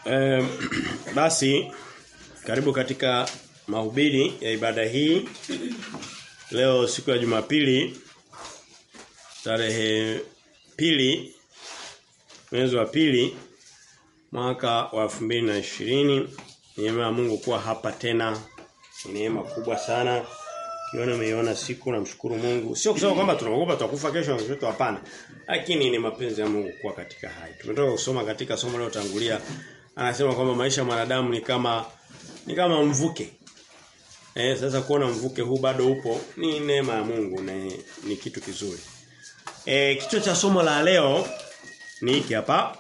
Eh, basi karibu katika mahubiri ya ibada hii. Leo siku ya Jumapili tarehe pili mwezi wa pili mwaka wa 2020 neema ya Mungu kuwa hapa tena ni neema kubwa sana kiona umeiona siku namshukuru Mungu sio kusema kwamba tunaogopa tutakufa kesho na kesho hapana lakini ni mapenzi ya Mungu kuwa katika hai tumetoka kusoma katika somo leo tangulia anasema kwamba maisha ya mwanadamu ni kama ni kama mvuke eh sasa kuona mvuke huu bado upo ni neema ya Mungu na ni kitu kizuri eh kichwa cha somo la leo ni hiki hapa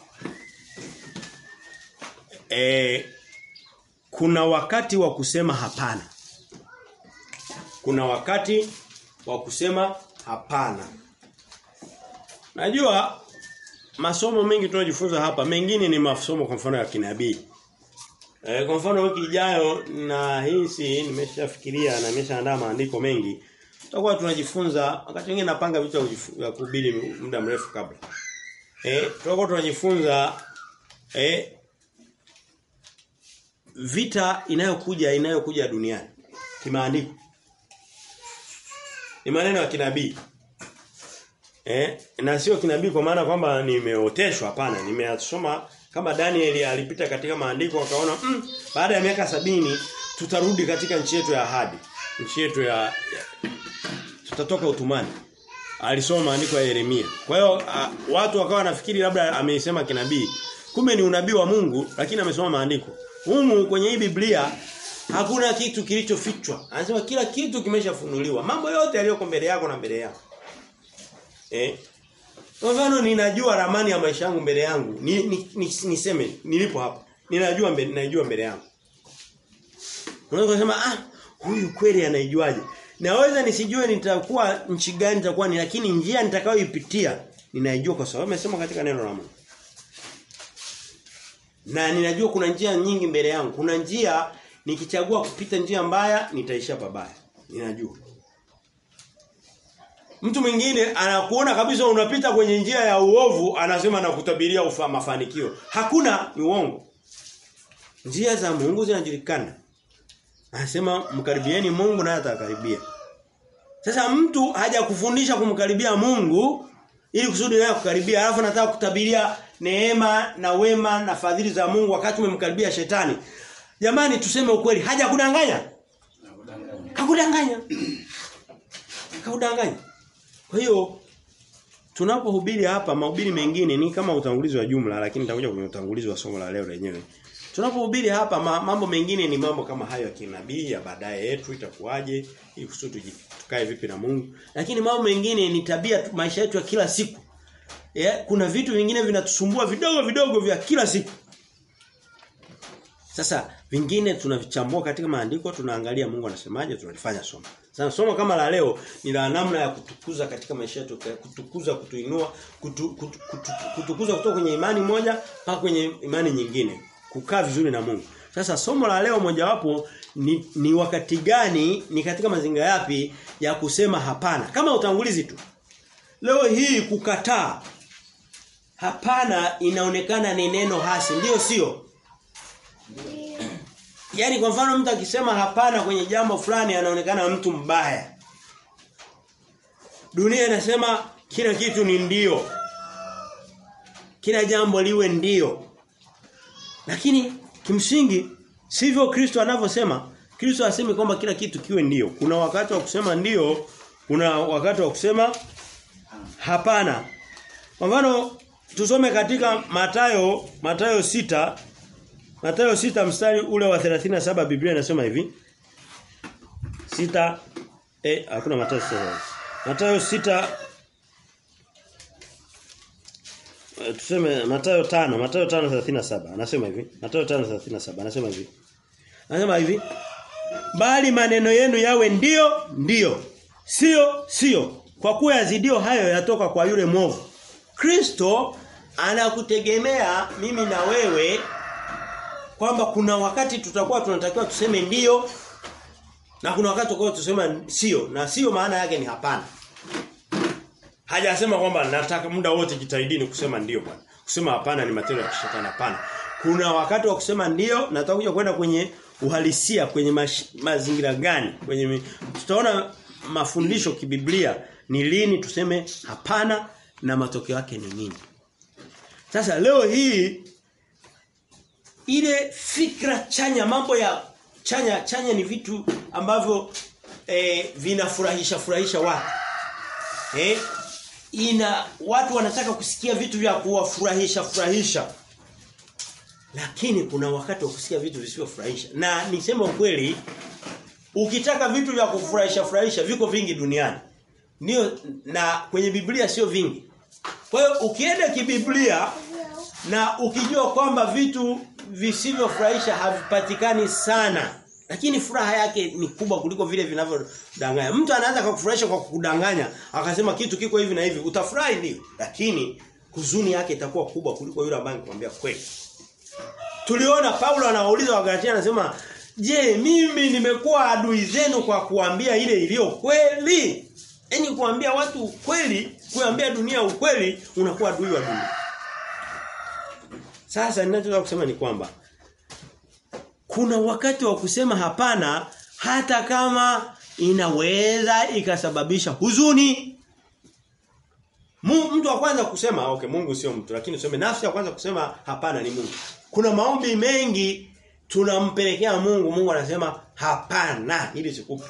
eh kuna wakati wa kusema hapana kuna wakati wa kusema hapana. Najua masomo mengi tunajifunza hapa mengine ni masomo kwa mfano ya kinabii. E, kwa mfano wiki ijayo na hisi nimeshafikiria na nimeshaandaa maandiko mengi. Tutakuwa tunajifunza wakati mwingine napanga vitu vya kuhubiri muda mrefu kabla. Eh tutakuwa tunajifunza eh vita inayokuja inayokuja duniani kimaandiko ni maneno ya kinabii. Eh, na sio kinabii kwa maana kwamba nimeoteshwa hapana, nimeyasoma kama Daniel alipita katika maandiko akaona mm, baada ya miaka sabini tutarudi katika nchi yetu ya ahadi. Nchi yetu ya, ya tutatoka utumani. Alisoma maandiko ya Yeremia. Kwa hiyo uh, watu wakawa nafikiri labda ameisema kinabii. Kumbe ni unabii wa Mungu lakini amesoma maandiko. Humu kwenye hii Biblia Hakuna kitu kilichofichwa. Anasema kila kitu kimeshafunuliwa. Mambo yote yaliyoko mbele yako na mbele yako. Eh? Kwa mfano ninajua ramani ya maisha yangu mbele yangu. Ni, ni, ni, niseme nilipo hapa. Ninajua mbele ninajua mbele yangu. Unaweza kusema ah huyu kweli anaijuaje? Naweza nisijue nitakuwa nchi gani nitakuwa ni lakini njia nitakayoipitia ninaijua kwa sababu amesema katika neno la Mungu. Na ninajua kuna njia nyingi mbele yangu. Kuna njia nikichagua kupita njia mbaya nitaisha pabaya ninajua mtu mwingine anakuona kabisa unapita kwenye njia ya uovu anasema nakutabiria ufa mafanikio hakuna ni uongo njia za Mungu zinajulikana anasema mkaribieni Mungu naye atakaribia sasa mtu haja kufundisha kumkaribia Mungu ili kusudi naye kukaribia alafu nataka kutabiria neema na wema na fadhili za Mungu wakati umemkaribia shetani Jamani tuseme ukweli, haja kudanganya? Hakudanganya. Hakudanganya. Kwa hiyo tunapohubiri hapa mahubiri mengine ni kama utangulizi wa jumla lakini nitakuja kwenye utangulizi wa somo la leo lenyewe. Tunapohubiri hapa mambo mengine ni mambo kama hayo ya kinabii ya baadaye yetu itakuwaje ili kusudi tukae vipi na Mungu. Lakini mambo mengine ni tabia maisha yetu ya kila siku. Yeah, kuna vitu vingine vinatusumbua vidogo vidogo vya kila siku. Sasa vingine tunavichambua katika maandiko tunaangalia Mungu anasemaje tunalifanya somo. Sasa somo kama la leo ni la namna ya kutukuza katika maisha yetu kutukuza kutuinua kutu, kutu, kutu, kutukuza kutoka kwenye imani moja mpaka kwenye imani nyingine kukaa vizuri na Mungu. Sasa somo la leo mojawapo ni, ni wakati gani ni katika mazingira yapi ya kusema hapana kama utangulizi tu. Leo hii kukataa hapana inaonekana ni neno hasi ndio sio? Yaani kwa mfano mtu akisema hapana kwenye jambo fulani anaonekana mtu mbaya. Dunia inasema kila kitu ni ndio. Kila jambo liwe ndio. Lakini kimsingi sivyo Kristo anavyosema. Kristo asemi kwamba kila kitu kiwe ndio. Kuna wakati wa kusema ndio, kuna wakati wa kusema hapana. Kwa mfano tusome katika Matayo Matayo sita Mathayo sita mstari ule wa 37 Biblia inasema hivi. Sita eh hakuna Mathayo sita. Mathayo sita e, tuseme Mathayo 5, Mathayo 5:37 anasema hivi. Mathayo 5:37 anasema hivi. Anasema hivi. Bali maneno yenu yawe ndio ndio. Sio sio. Kwa kuwa yazidio hayo yatoka kwa yule mwovu. Kristo anakutegemea mimi na wewe kwamba kuna wakati tutakuwa tunatakiwa tuseme ndio na kuna wakati tutakuwa tusema sio na sio maana yake ni hapana. Hajasema kwamba nataka muda wote jitahidini kusema ndio bwana. Kusema hapana ni matendo ya kishetani hapana. kuna wakati wa kusema ndio na tutakuja kwenda kwenye uhalisia kwenye mash, mazingira gani kwenye mi, tutaona mafundisho kibiblia ni lini tuseme hapana na matokeo yake ni nini sasa leo hii ile fikra chanya mambo ya chanya chanya ni vitu ambavyo eh, vinafurahisha furahisha watu eh ina watu wanataka kusikia vitu vya kuwafurahisha furahisha lakini kuna wakati wa kusikia vitu visivyofurahisha na niseme ukweli ukitaka vitu vya kufurahisha furahisha viko vingi duniani ndio na kwenye Biblia sio vingi kwa hiyo ukienda kibiblia na ukijua kwamba vitu visivyofurahisha havipatikani sana lakini furaha yake ni kubwa kuliko vile vinavyodanganya. Mtu anaweza kukufurahisha kwa kukudanganya, akasema kitu kiko hivi na hivi, utafurahi ndio. Lakini huzuni yake itakuwa kubwa kuliko yule ambaye anakuambia kweli. Tuliona Paulo anawauliza Wagalatia anasema, "Je, mimi nimekuwa adui zenu kwa kuambia ile iliyo kweli?" Yaani kuambia watu ukweli, kuambia dunia ukweli, unakuwa adui wa dunia. Sasa ninachotaka kusema ni kwamba kuna wakati wa kusema hapana hata kama inaweza ikasababisha huzuni. Mtu wa kwanza kusema okay Mungu sio mtu lakini useme nafsi ya kwanza kusema hapana ni Mungu. Kuna maombi mengi tunampelekea Mungu Mungu anasema hapana ili sikupe.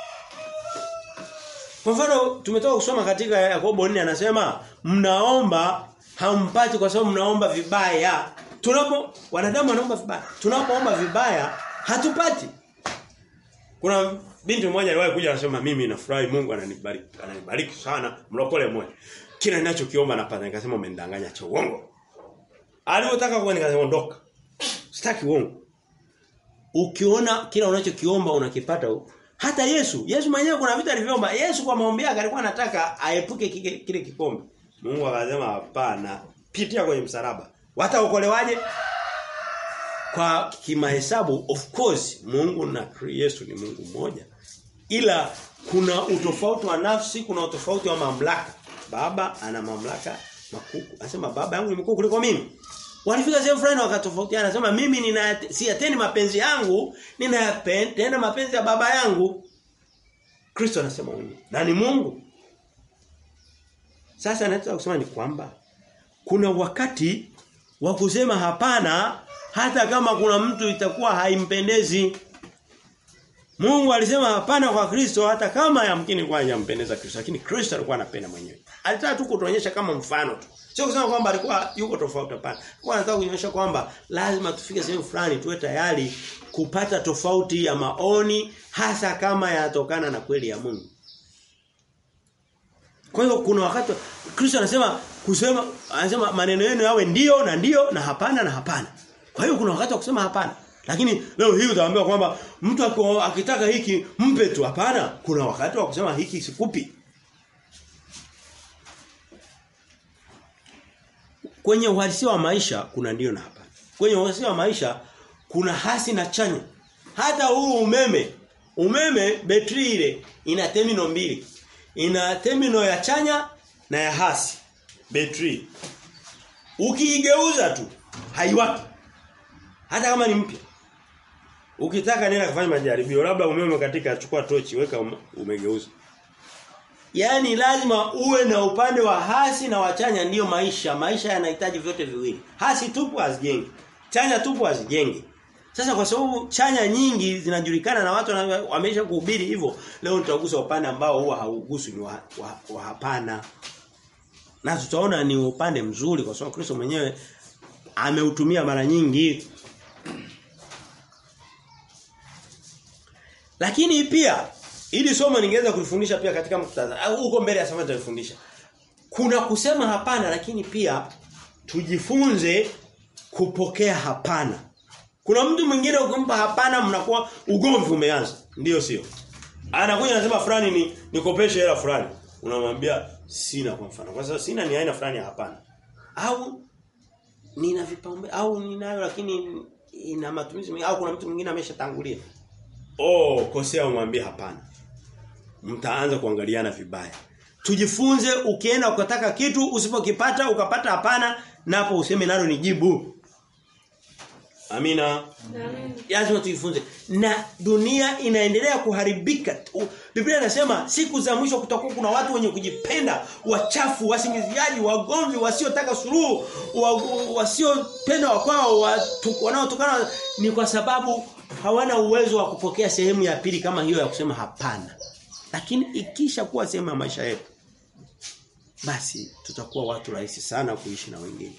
Kwa mfano tumetoka kusoma katika Yakobo 4 anasema mnaomba hampati kwa sababu mnaomba vibaya. Tunapo wanadamu wanaomba vibaya. Tunapoomba vibaya hatupati. Kuna binti mmoja aliwahi kuja anasema mimi nafurahi Mungu ananibariki ananibariki sana mlokole mmoja. Kila ninachokiomba napata nikasema umenidanganya cha uongo. Alipotaka kwa nikasema ondoka. Sitaki uongo. Ukiona kila unachokiomba unakipata hata Yesu, Yesu mwenyewe kuna vitu alivyoomba. Yesu kwa maombi yake alikuwa anataka aepuke kile, kile kikombe. Mungu akasema hapana, pitia kwenye msalaba. Wataokolewaje? Kwa kimahesabu of course Mungu na Yesu ni Mungu mmoja. Ila kuna utofauti wa nafsi, kuna utofauti wa mamlaka. Baba ana mamlaka makuu. Anasema baba yangu ni mkuu kuliko mimi. Walifika sehemu fulani wakatofautiana anasema mimi nina siyatendi mapenzi yangu, ninayapenda mapenzi ya baba yangu. Kristo anasema huyu. Na ni Mungu. Sasa nataka kusema ni kwamba kuna wakati wa kusema hapana hata kama kuna mtu itakuwa haimpendezi. Mungu alisema hapana kwa Kristo hata kama yamkini kwa hajampendeza Kristo lakini Kristo alikuwa anapenda mwenyewe. Alitaka tu kutuonyesha kama mfano tu. Sio kusema kwamba alikuwa yuko tofauti hapana. Kwa anataka kuonyesha kwamba lazima tufike sehemu fulani tuwe tayari kupata tofauti ya maoni hasa kama yanatokana na kweli ya Mungu. Kwa hiyo kuna wakati Kristo anasema kusema anasema maneno yenu yawe ndio na ndio na hapana na hapana. Kwa hiyo kuna wakati wa kusema hapana. Lakini leo hii utaambiwa kwamba mtu akitaka hiki mpe tu hapana. Kuna wakati wa kusema hiki sikupi. Kwenye uhalisia wa maisha kuna ndio na hapana. Kwenye uhalisia wa maisha kuna hasi na chanya. Hata huu umeme, umeme betri ile ina terminal mbili. Ina terminal ya chanya na ya hasi. Betri. Ukiigeuza tu haiwaki. Hata kama ni mpya. Ukitaka nenda kufanya majaribio, labda umeme katika chukua tochi weka umegeuza. Yaani lazima uwe na upande wa hasi na wachanya ndiyo maisha. Maisha yanahitaji vyote viwili. Hasi tupu hazijengi. Chanya tupu hazijengi. Sasa kwa sababu chanya nyingi zinajulikana na watu wameisha kuhubiri hivyo, leo tutagusa upande ambao huwa hauguswi ni wa, wa, wa hapana. Na tutaona ni upande mzuri kwa sababu Kristo mwenyewe ameutumia mara nyingi. Lakini pia ili somo ningeweza kulifundisha pia katika muktadha au huko mbele ya somo tutalifundisha. Kuna kusema hapana lakini pia tujifunze kupokea hapana. Kuna mtu mwingine ukimpa hapana mnakuwa ugomvi umeanza. Ndiyo sio. Anakuja anasema fulani ni nikopeshe hela fulani. Unamwambia sina kwa mfano. Kwa sababu sina ni aina fulani ya hapana. Au nina vipaumbele au ninayo lakini ina matumizi mengi au kuna mtu mwingine ameshatangulia. Oh, kosea umwambie hapana. Mtaanza kuangaliana vibaya. Tujifunze ukienda ukataka kitu usipokipata ukapata hapana napo useme nalo ni jibu. Amina. Lazima tujifunze. Na dunia inaendelea kuharibika. U- Biblia inasema siku za mwisho kutakuwa kuna watu wenye kujipenda, wachafu, wasingiziaji, wagomvi, wasiotaka suluhu, wa, wasiopenda wakwao, watu- wanaotokana ni kwa sababu hawana uwezo wa kupokea sehemu ya pili kama hiyo ya kusema hapana. Lakini ikisha kuwa sehemu ya maisha yetu basi tutakuwa watu rahisi sana kuishi na wengine.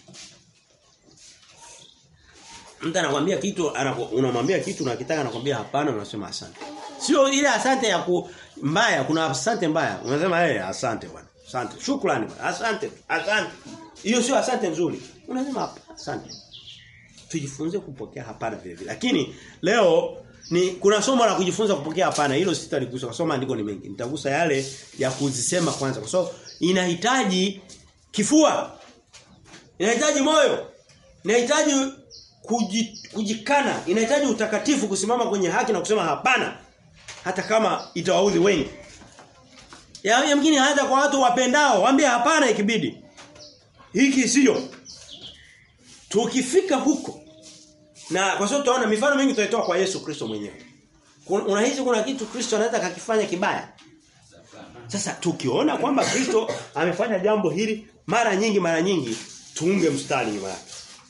Mtu anakuambia kitu anaku- unamwambia kitu unakitaka anakuambia hapana unasema asante. Sio ile asante ya ku mbaya kuna asante mbaya. Unasema eh asante bwana. Asante. Shukrani bwana. Asante. Asante. Hiyo sio asante nzuri. Unasema hapa asante. Tujifunze kupokea hapana vile vile. Lakini leo ni kuna somo la kujifunza kupokea hapana. Hilo sitaligusa kwa sababu maandiko ni mengi. Nitagusa yale ya kuzisema kwanza kwa sababu inahitaji kifua. Inahitaji moyo. Inahitaji kuji, kujikana, inahitaji utakatifu kusimama kwenye haki na kusema hapana hata kama itawaudhi wengi. Ya yamkini hata kwa watu wapendao, waambie hapana ikibidi. Hiki sio. Tukifika huko na kwa sababu tutaona mifano mingi tutaitoa kwa Yesu Kristo mwenyewe. Kuna- Unahisi kuna kitu Kristo anaweza kakifanya kibaya? Sasa tukiona kwamba Kristo amefanya jambo hili mara nyingi mara nyingi tuunge mstari nyuma yake.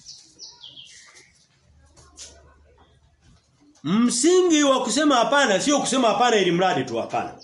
Msingi wa kusema hapana sio kusema hapana ili mradi tu hapana.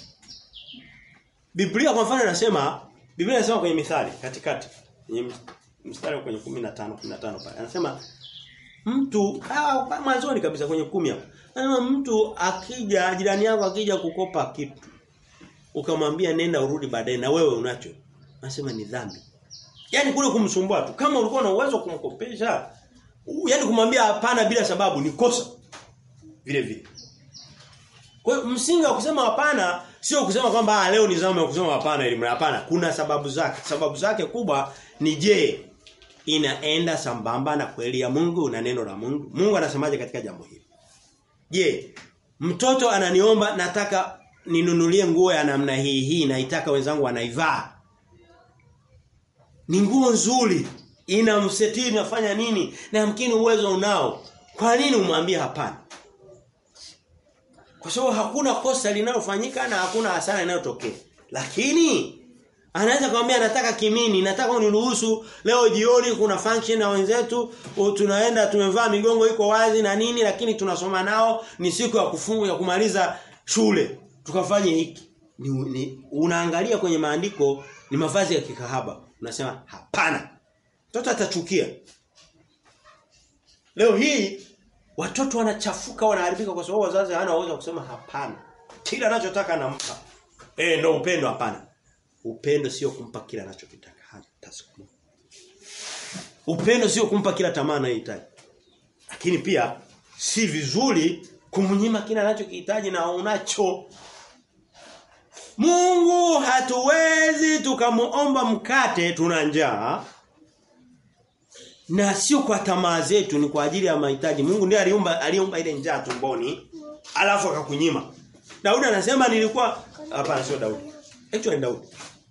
Biblia kwa mfano inasema Biblia inasema kwenye mithali katikati kwenye mstari kwenye 15 15 pale. Anasema mtu ah, mwanzoni kabisa kwenye kumi hapo. Anasema mtu akija jirani yako akija kukopa kitu ukamwambia nenda urudi baadaye na wewe unacho. Anasema ni dhambi. Yaani kule kumsumbua tu. Kama ulikuwa na uwezo wa kumkopesha, u- yaani kumwambia hapana bila sababu ni kosa. Vile vile. Kwa hiyo msingi wa kusema hapana sio kusema kwamba ah, leo ni zamu ya kusema hapana ili mra- hapana. Kuna sababu zake. Sababu zake kubwa ni je, inaenda sambamba na kweli ya Mungu na neno la Mungu? Mungu anasemaje katika jambo hili? Je, mtoto ananiomba nataka ninunulie nguo ya namna hii hii naitaka wenzangu wanaivaa. Ni nguo nzuri, inamsetiri nafanya nini? Na yamkini uwezo unao. Kwa nini umwambie hapana? Kwa sababu hakuna kosa linalofanyika na hakuna hasara inayotokea. Lakini anaweza kumwambia nataka kimini, nataka uniruhusu leo jioni kuna function na wenzetu, u- tunaenda tumevaa migongo iko wazi na nini lakini tunasoma nao ni siku ya kufunga ya kumaliza shule. Tukafanye hiki. Ni, ni unaangalia kwenye maandiko ni mavazi ya kikahaba. Unasema hapana. Mtoto atachukia. Leo hii watoto wanachafuka wanaharibika kwa sababu wazazi hawana uwezo wa kusema hapana. Kila anachotaka anampa. Eh ndio upendo hapana. Upendo sio kumpa kila anachokitaka hata siku moja. Upendo sio kumpa kila tamaa anayohitaji. Lakini pia si vizuri kumnyima kila anachokihitaji na unacho. Mungu hatuwezi tukamuomba mkate tuna njaa na sio kwa tamaa zetu ni kwa ajili ya mahitaji. Mungu ndiye aliumba aliumba ile njaa tumboni alafu akakunyima. Daudi anasema nilikuwa hapana sio Daudi. Actually Daudi.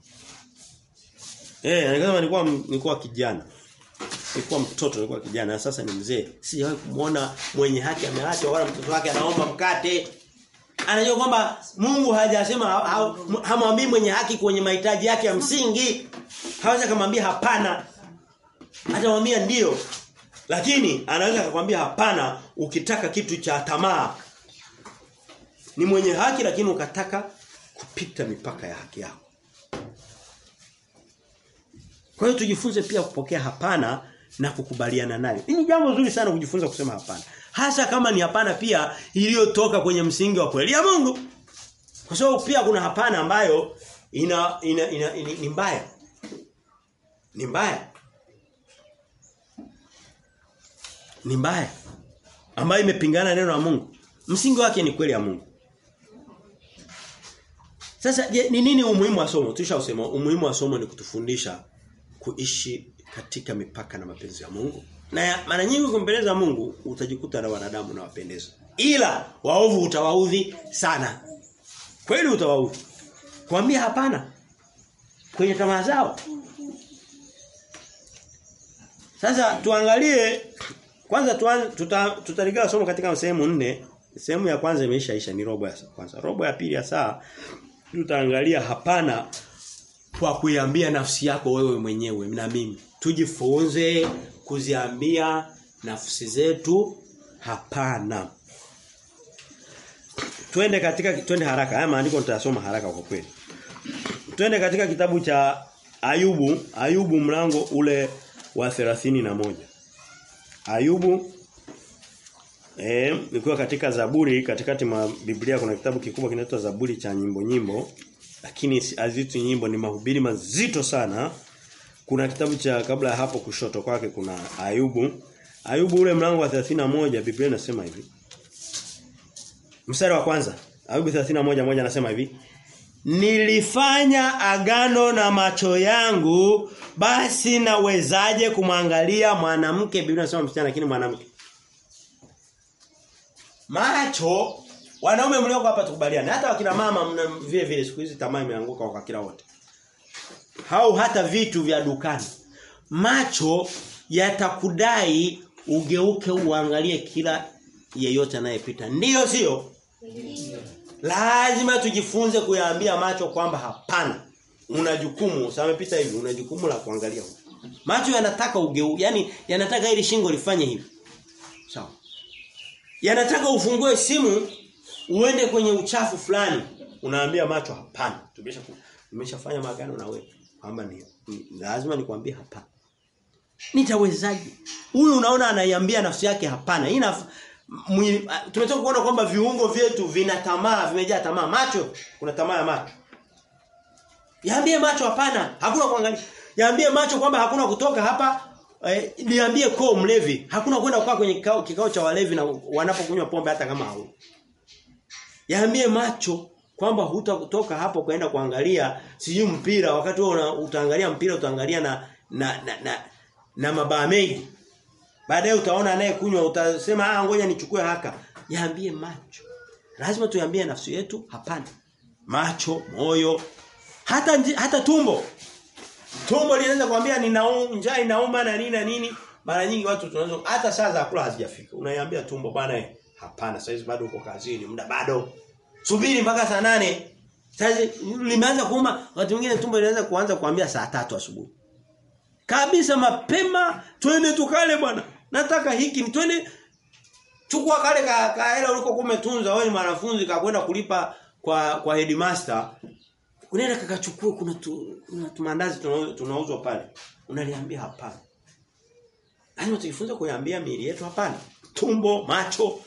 Eh, anasema nilikuwa nilikuwa kijana. Nilikuwa mtoto nilikuwa kijana na sasa ni mzee. Sijawahi kumuona mwenye haki ameachwa wala mtoto wake anaomba mkate. Anajua kwamba Mungu hajasema ha- ha- hamwambii mwenye haki kwenye mahitaji yake ya msingi. Hawezi kumwambia hapana. Atamwambia ndio. Lakini anaweza kukwambia hapana ukitaka kitu cha tamaa. Ni mwenye haki lakini ukataka kupita mipaka ya haki yako. Kwa hiyo tujifunze pia kupokea hapana na kukubaliana nayo. Hii ni jambo zuri sana kujifunza kusema hapana. Hasa kama ni hapana pia iliyotoka kwenye msingi wa kweli ya Mungu. Kwa sababu pia kuna hapana ambayo ina, ina, ina, ina ni mbaya. Ni mbaya. Ni mbaya. Ambayo imepingana na neno la Mungu. Msingi wake ni kweli ya Mungu. Sasa je, ni nini umuhimu wa somo? Tushausema umuhimu wa somo ni kutufundisha kuishi katika mipaka na mapenzi ya Mungu. Na ya- mara nyingi kumpendeza Mungu utajikuta na wanadamu na wapendeza. Ila waovu utawaudhi sana. Kweli utawaudhi. Kuambia hapana kwenye tamaa zao. Sasa tuangalie kwanza tuan, tuta, tutaligawa somo katika sehemu nne. Sehemu ya kwanza imeishaisha ni robo ya kwanza. Robo ya pili ya saa tutaangalia hapana kwa kuiambia nafsi yako wewe mwenyewe na mimi. Tujifunze kuziambia nafsi zetu hapana. Twende katika twende haraka. Haya maandiko nitasoma haraka kwa kweli. Twende katika kitabu cha Ayubu, Ayubu mlango ule wa na moja Ayubu eh nikiwa katika Zaburi katikati mwa Biblia kuna kitabu kikubwa kinaitwa Zaburi cha nyimbo nyimbo lakini azitu nyimbo ni mahubiri mazito sana. Kuna kitabu cha kabla ya hapo kushoto kwake kuna Ayubu. Ayubu ule mlango wa moja Biblia inasema hivi. Mstari wa kwanza. Ayubu 31 moja anasema hivi. Nilifanya agano na macho yangu basi nawezaje kumwangalia mwanamke Biblia inasema msichana lakini mwanamke. Macho wanaume mlioko hapa tukubaliane hata wakina mama mna vile vile siku hizi tamaa imeanguka kwa kila wote. Hau hata vitu vya dukani. Macho yatakudai ugeuke uangalie kila yeyote anayepita. Ndiyo sio? Lazima tujifunze kuyaambia macho kwamba hapana. Una jukumu, samepita hivi, una jukumu la kuangalia huko. Macho yanataka ugeu, yani yanataka ili shingo lifanye hivi. Sawa. Yanataka ufungue simu uende kwenye uchafu fulani. Unaambia macho hapana. Tumesha tumeshafanya magano na wewe kwamba ni, ni lazima nikwambie hapana. Nitawezaje? Huyu unaona anaiambia nafsi yake hapana. Hii tumetoka kuona kwamba viungo vyetu vina tamaa, vimejaa tamaa. Macho, kuna tamaa ya macho. Yaambie macho hapana, hakuna kuangalia. Yaambie macho kwamba hakuna kutoka hapa. Eh, niambie koo mlevi, hakuna kwenda kukaa kwenye kikao, kikao cha walevi na wanapokunywa pombe hata kama hau. Yaambie macho kwamba hutakutoka hapo kwenda kuangalia sijui mpira wakati wewe utaangalia mpira utaangalia na na na, na, na mabaa mengi. Baadaye utaona anayekunywa utasema ah ngoja nichukue haka. Yaambie macho. Lazima tuambie nafsi yetu hapana. Macho, moyo, hata hata tumbo. Tumbo linaweza kuambia nina njaa inauma na nini na nini. Mara nyingi watu tunaweza hata saa za kula hazijafika. Unaiambia tumbo bwana hapana sasa bado uko kazini, muda bado. Subiri mpaka saa nane Sasa limeanza kuuma, wakati mwingine tumbo linaanza kuanza kuambia saa tatu asubuhi. Kabisa mapema twende tukale bwana. Nataka hiki ni twende chukua kale ka, ka hela uliko kumetunza wewe ni mwanafunzi kakwenda kulipa kwa kwa headmaster. Unaenda kakachukua kuna tu, kuna tumandazi tunauzwa pale. Unaliambia hapana. Lazima tujifunze kuiambia miili yetu hapana. Tumbo, macho,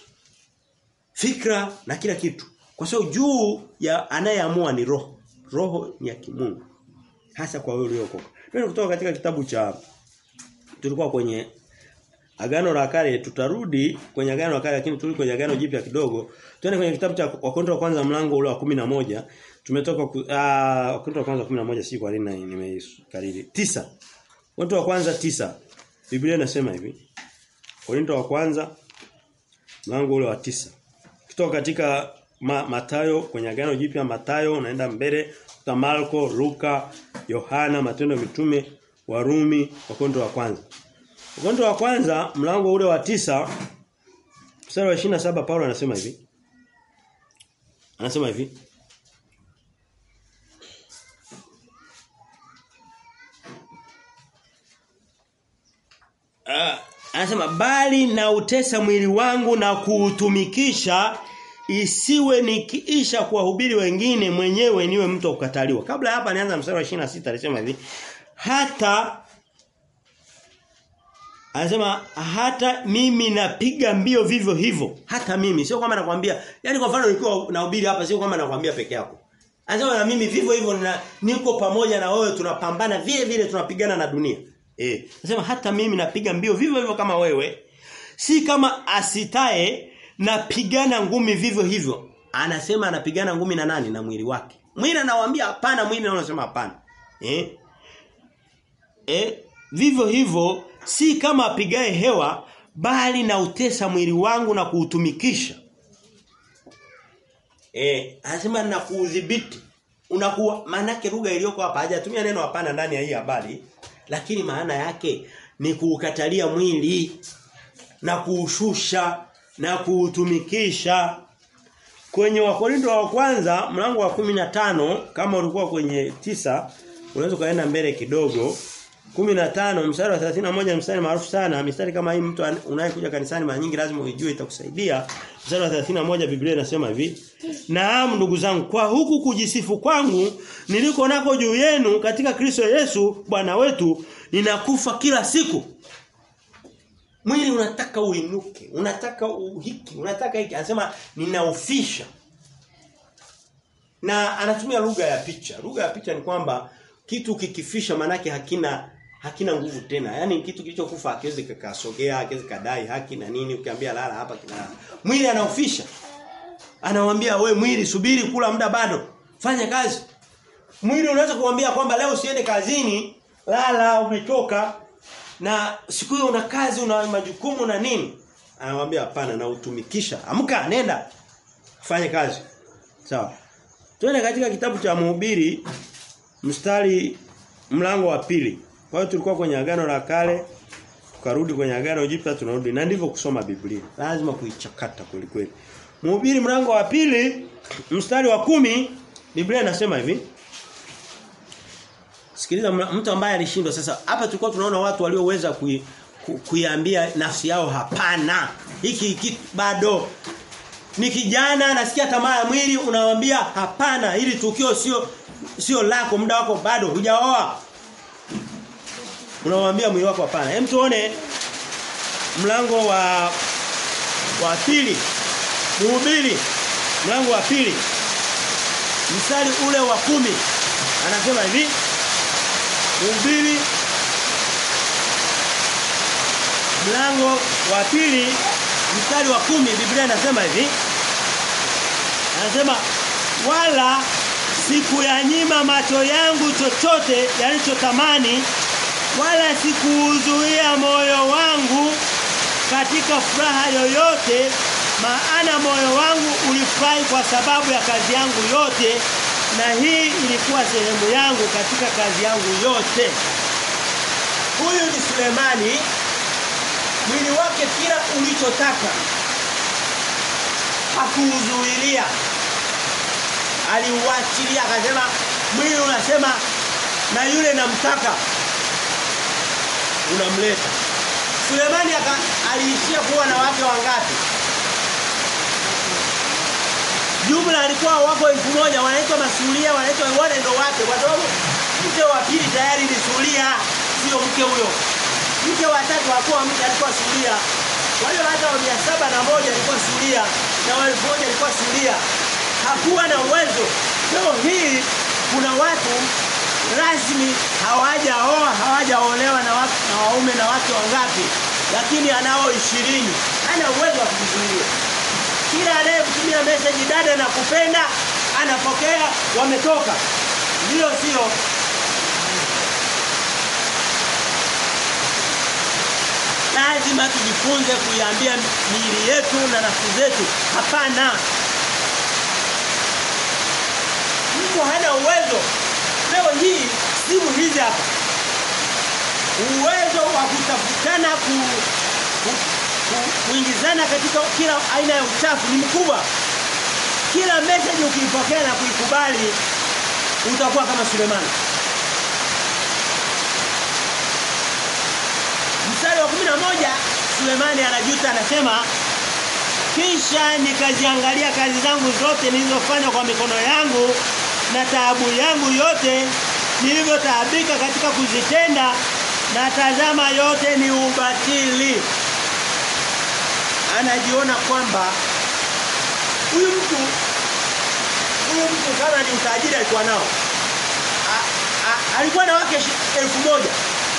fikra na kila kitu. Kwa sababu juu ya anayeamua ni roho. Roho ni ya kimungu. Hasa kwa wewe uliokoka. Ndio kutoka katika kitabu cha tulikuwa kwenye Agano la Kale tutarudi kwenye Agano la Kale lakini turudi kwenye Agano Jipya kidogo. Tuende kwenye kitabu cha Wakorintho wa kwanza mlango ule wa moja Tumetoka ku, ah Wakorintho wa kwanza 11 si kwa nini nimeikariri. 9. Wakorintho wa kwanza tisa Biblia inasema hivi. Wakorintho wa kwanza mlango ule wa tisa Kutoka katika ma, Matayo kwenye Agano Jipya Matayo unaenda mbele kuta Marko, Luka, Yohana, Matendo ya Mitume, Warumi, Wakorintho wa kwanza. Wakorintho wa kwanza mlango ule wa tisa mstari wa 27 Paulo anasema hivi. Anasema hivi. Ah, anasema bali na utesa mwili wangu na kuutumikisha isiwe nikiisha kuwahubiri wengine mwenyewe niwe mtu wa kukataliwa. Kabla hapa nianza mstari wa 26 alisema hivi hata Anasema hata mimi napiga mbio vivyo hivyo. Hata mimi sio kwamba nakwambia. Yaani kwa mfano nikiwa nahubiri hapa sio kwamba nakwambia peke yako. Anasema na mimi vivyo hivyo na niko pamoja na wewe tunapambana vile vile tunapigana na dunia. Eh. Anasema hata mimi napiga mbio vivyo hivyo kama wewe. Si kama asitae napigana ngumi vivyo hivyo. Anasema anapigana ngumi na nani na mwili wake. Mwili anawaambia hapana, mwili anasema hapana. Eh? Eh, vivyo hivyo si kama apigae hewa bali na utesa mwili wangu na kuutumikisha. Eh, anasema na kuudhibiti. Unakuwa maana yake lugha iliyoko hapa hajatumia neno hapana ndani ya hii habari, lakini maana yake ni kuukatalia mwili. na kuushusha na kuutumikisha kwenye wakorinto wa kwanza mlango wa kumi na tano kama ulikuwa kwenye tisa unaweza kaenda mbele kidogo 15 mstari wa 31 mstari maarufu sana mstari kama hii mtu unayekuja kanisani mara nyingi lazima uijue itakusaidia mstari wa 31 Biblia inasema hivi Naam ndugu zangu kwa huku kujisifu kwangu niliko nako juu yenu katika Kristo Yesu Bwana wetu ninakufa kila siku Mwili unataka uinuke, unataka uhiki, unataka hiki. Anasema ninaufisha. Na anatumia lugha ya picha. Lugha ya picha ni kwamba kitu kikifisha manake hakina hakina nguvu tena. Yaani kitu kilichokufa hakiwezi kikasogea, hakiwezi kadai haki na nini ukiambia lala hapa kinalala. Mwili anaufisha. Anamwambia we mwili subiri kula muda bado. Fanya kazi. Mwili unaweza kumwambia kwamba leo usiende kazini, lala umechoka, na siku hiyo una kazi una majukumu na nini anamwambia hapana na utumikisha amka nenda fanye kazi sawa twende katika kitabu cha mhubiri mstari mlango wa pili kwa hiyo tulikuwa kwenye agano la kale tukarudi kwenye agano jipya tunarudi na ndivyo kusoma Biblia lazima kuichakata kweli kweli mhubiri mlango wa pili mstari wa kumi Biblia inasema hivi Sikiliza mtu ambaye alishindwa sasa hapa tulikuwa tunaona watu walioweza kui, ku, kuiambia nafsi yao hapana. Hiki hiki bado ni kijana anasikia tamaa ya mwili unamwambia hapana ili tukio sio sio lako muda wako bado hujaoa. Unamwambia mwili wako hapana. Hem tuone mlango wa wa pili. Mhubiri mlango wa pili. Mstari ule wa kumi anasema hivi Mhubiri mlango wa pili mstari wa kumi Biblia inasema hivi Anasema wala sikuyanyima macho yangu chochote yalichotamani wala sikuuzuia moyo wangu katika furaha yoyote maana moyo wangu ulifurahi kwa sababu ya kazi yangu yote na hii ilikuwa sehemu yangu katika kazi yangu yote. Huyu ni Sulemani mwili wake kila ulichotaka hakuuzuilia. Aliuachilia akasema mwili unasema na yule namtaka unamleta. Sulemani aliishia kuwa na wake wangapi? Jumla alikuwa wako elfu moja wanaitwa masulia wanaitwa wale ndo wake kwa sababu mke wa pili tayari ni sulia sio mke huyo. Mke wa tatu hakuwa mke alikuwa sulia. Wale hata wa mia saba na moja alikuwa sulia na wa elfu moja alikuwa sulia. Hakuwa na uwezo. Leo hii kuna watu rasmi hawajaoa hawajaolewa na watu na waume na watu wangapi lakini anao 20 hana uwezo wa kujizuia kila anayemtumia message dada na kupenda anapokea wametoka ndio sio lazima tujifunze kuiambia miili yetu na nafsi zetu hapana mtu hana uwezo leo hii simu hizi hapa uwezo wa kutafutana ku, ku, ku, kuingizana katika kila aina ya uchafu ni mkubwa kila message ukiipokea na kuikubali utakuwa kama Sulemani mstari wa 11 Sulemani anajuta anasema kisha nikaziangalia kazi zangu zote nilizofanya kwa mikono yangu na taabu yangu yote nilivyotaabika katika kuzitenda na tazama yote ni ubatili anajiona kwamba huyu mtu huyu mtu kama ni utajiri alikuwa nao a, a, alikuwa na wake elfu moja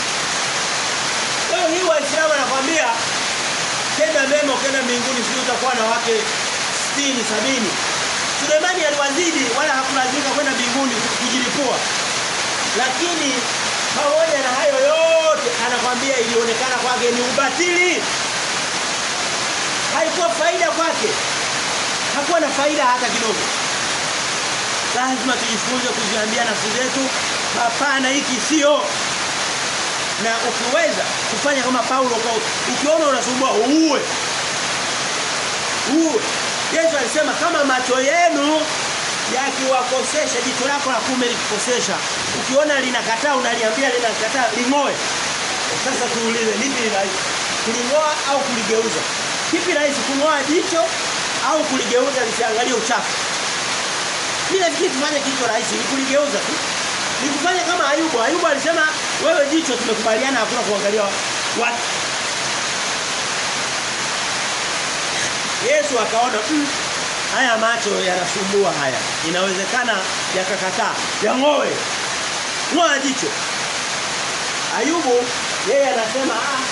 leo hii waislamu anakwambia tenda mema ukienda mbinguni sio utakuwa na wake 60 sabini Sulemani aliwazidi wala hakulazimika kwenda mbinguni kujilipua lakini pamoja na hayo yote anakwambia ilionekana kwake ni ubatili haikuwa faida kwake hakuwa na faida hata kidogo lazima tujifunze kuziambia nafsi zetu hapana hiki sio na ukiweza kufanya kama Paulo kwa ukiona unasumbua uue. Uue. Yesu alisema kama macho yenu yakiwakosesha jicho lako la kume likikosesha ukiona linakataa unaliambia linakataa lingoe. Sasa tuulize lipi rahisi? Kulingoa au kuligeuza? Kipi rahisi kungoa jicho au kuligeuza lisiangalie uchafu? Mimi nafikiri tufanye kitu rahisi ni kuligeuza tu. Ni kufanya kama Ayubu. Ayubu alisema wewe jicho tumekubaliana hakuna kuangalia watu. Yesu akaona mm, haya macho yanasumbua haya. Inawezekana yakakataa. Yangoe. Ngoa jicho. Ayubu yeye anasema ah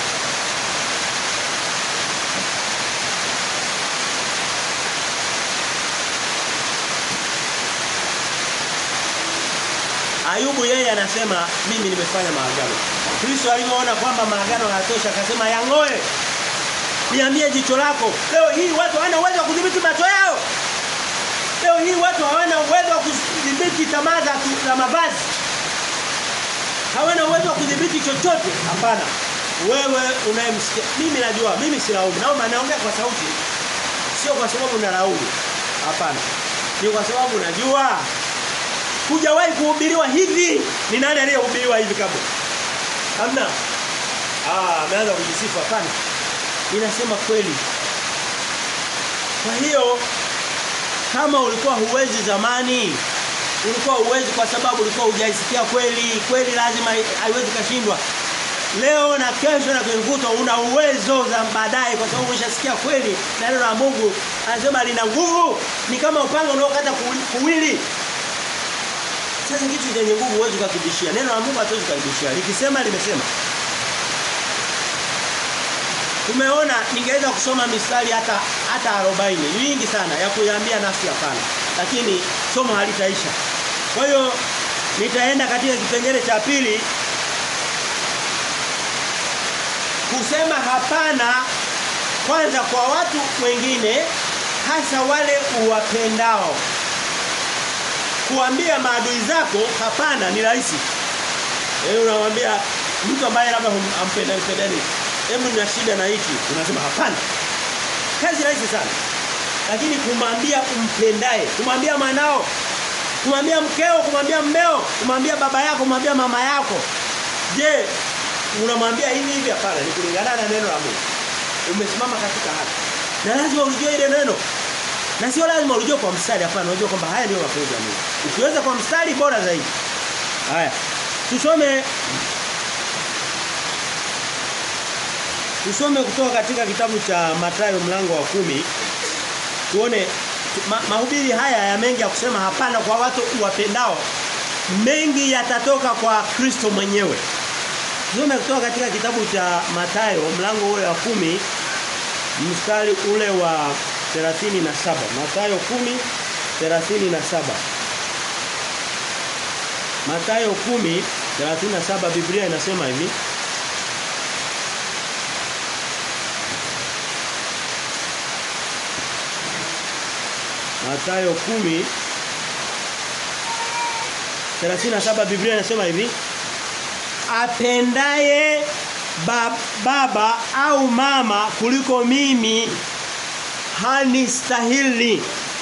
Ayubu yeye anasema mimi nimefanya maagano. Kristo alipoona kwamba maagano hayatosha akasema yangoe. Niambie jicho lako. Leo hii watu hawana uwezo wa kudhibiti macho yao. Leo hii watu hawana uwezo wa kudhibiti tamaa za, za mavazi. Hawana uwezo wa kudhibiti chochote. Hapana. Wewe unayemsikia mimi najua mimi silaumu. Naomba naongea kwa sauti. Sio kwa sababu nalaumu. Hapana. Ni kwa sababu najua hujawahi kuhubiriwa hivi. Ni nani aliyehubiriwa hivi kabla? Hamna. Ah, ameanza kujisifu hapana. Ninasema kweli. Kwa hiyo kama ulikuwa huwezi zamani, ulikuwa huwezi kwa sababu ulikuwa hujaisikia kweli, kweli lazima haiwezi kashindwa. Leo na kesho na kesho una uwezo za baadaye kwa sababu umeshasikia kweli na neno la Mungu anasema lina nguvu ni kama upanga unaokata kuwili sasa kitu chenye nguvu huwezi kukibishia. Neno la Mungu hatuwezi kukibishia. Likisema limesema. Tumeona ningeweza kusoma mistari hata hata 40 nyingi sana ya kuiambia nafsi hapana. Lakini somo halitaisha. Kwa hiyo nitaenda katika kipengele cha pili kusema hapana kwanza kwa watu wengine hasa wale uwapendao kuambia maadui zako hapana ni rahisi. Wewe unamwambia mtu ambaye labda ampenda mpendani, hebu nina shida na hiki, unasema hapana. Kazi rahisi sana. Lakini kumwambia umpendaye, kumwambia mwanao, kumwambia mkeo, kumwambia mmeo, kumwambia baba yako, kumwambia mama yako. Je, unamwambia hivi hivi hapana, ni kulingana na neno la Mungu. Umesimama katika haki. Na lazima ujue ile neno. Na sio lazima ujue kwa mstari hapana, unajua kwamba haya ndio mapenzi ya Mungu. Ukiweza kwa mstari bora zaidi. Haya. Tusome Tusome kutoka katika kitabu cha Mathayo mlango wa kumi Tuone ma, mahubiri haya ya mengi ya kusema hapana kwa watu wapendao mengi yatatoka kwa Kristo mwenyewe. Tusome kutoka katika kitabu cha Mathayo mlango ule wa kumi mstari ule wa 37 Mathayo 10:37 Mathayo 10:37 Biblia inasema hivi Mathayo 10 37 Biblia inasema hivi Apendaye baba au mama kuliko mimi hanistahili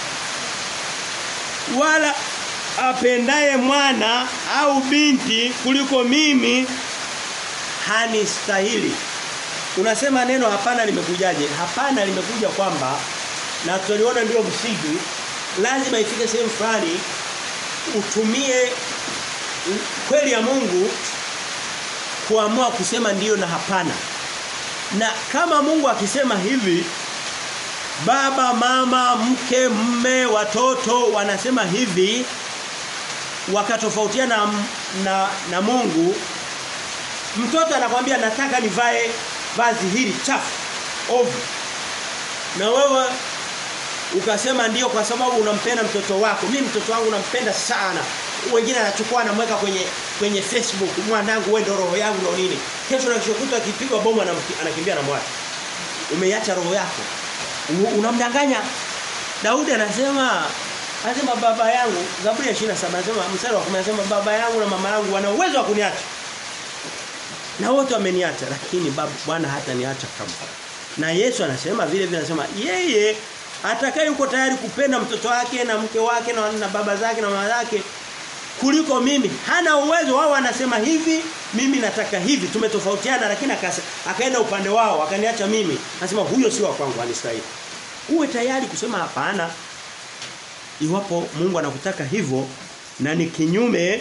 wala apendaye mwana au binti kuliko mimi hanistahili unasema neno hapana limekujaje hapana limekuja kwamba na tuliona ndio msingi lazima ifike sehemu fulani utumie kweli ya Mungu kuamua kusema ndiyo na hapana na kama Mungu akisema hivi baba mama mke mme watoto wanasema hivi wakatofautiana na, na na Mungu mtoto anakwambia nataka nivae vazi hili chafu ovu na wewe ukasema ndio kwa sababu unampenda mtoto wako mimi mtoto wangu nampenda sana wengine anachukua anamweka kwenye kwenye Facebook mwanangu wewe ndio roho yangu na nini kesho na kishokuta akipigwa bomu anakimbia na mwacha umeiacha roho yako unamdanganya Daudi anasema anasema baba yangu Zaburi ya 27 anasema mstari wa 10 anasema baba yangu na mama yangu wana uwezo wa kuniacha Na wote wameniacha lakini Bwana hata niacha kama. Na Yesu anasema vile vile anasema yeye atakaye yuko tayari kupenda mtoto wake na mke wake na, na baba zake na mama zake kuliko mimi hana uwezo wao anasema hivi mimi nataka hivi tumetofautiana lakini akaenda upande wao akaniacha mimi anasema huyo si wa kwangu anistahili uwe tayari kusema hapana iwapo Mungu anakutaka hivyo na ni kinyume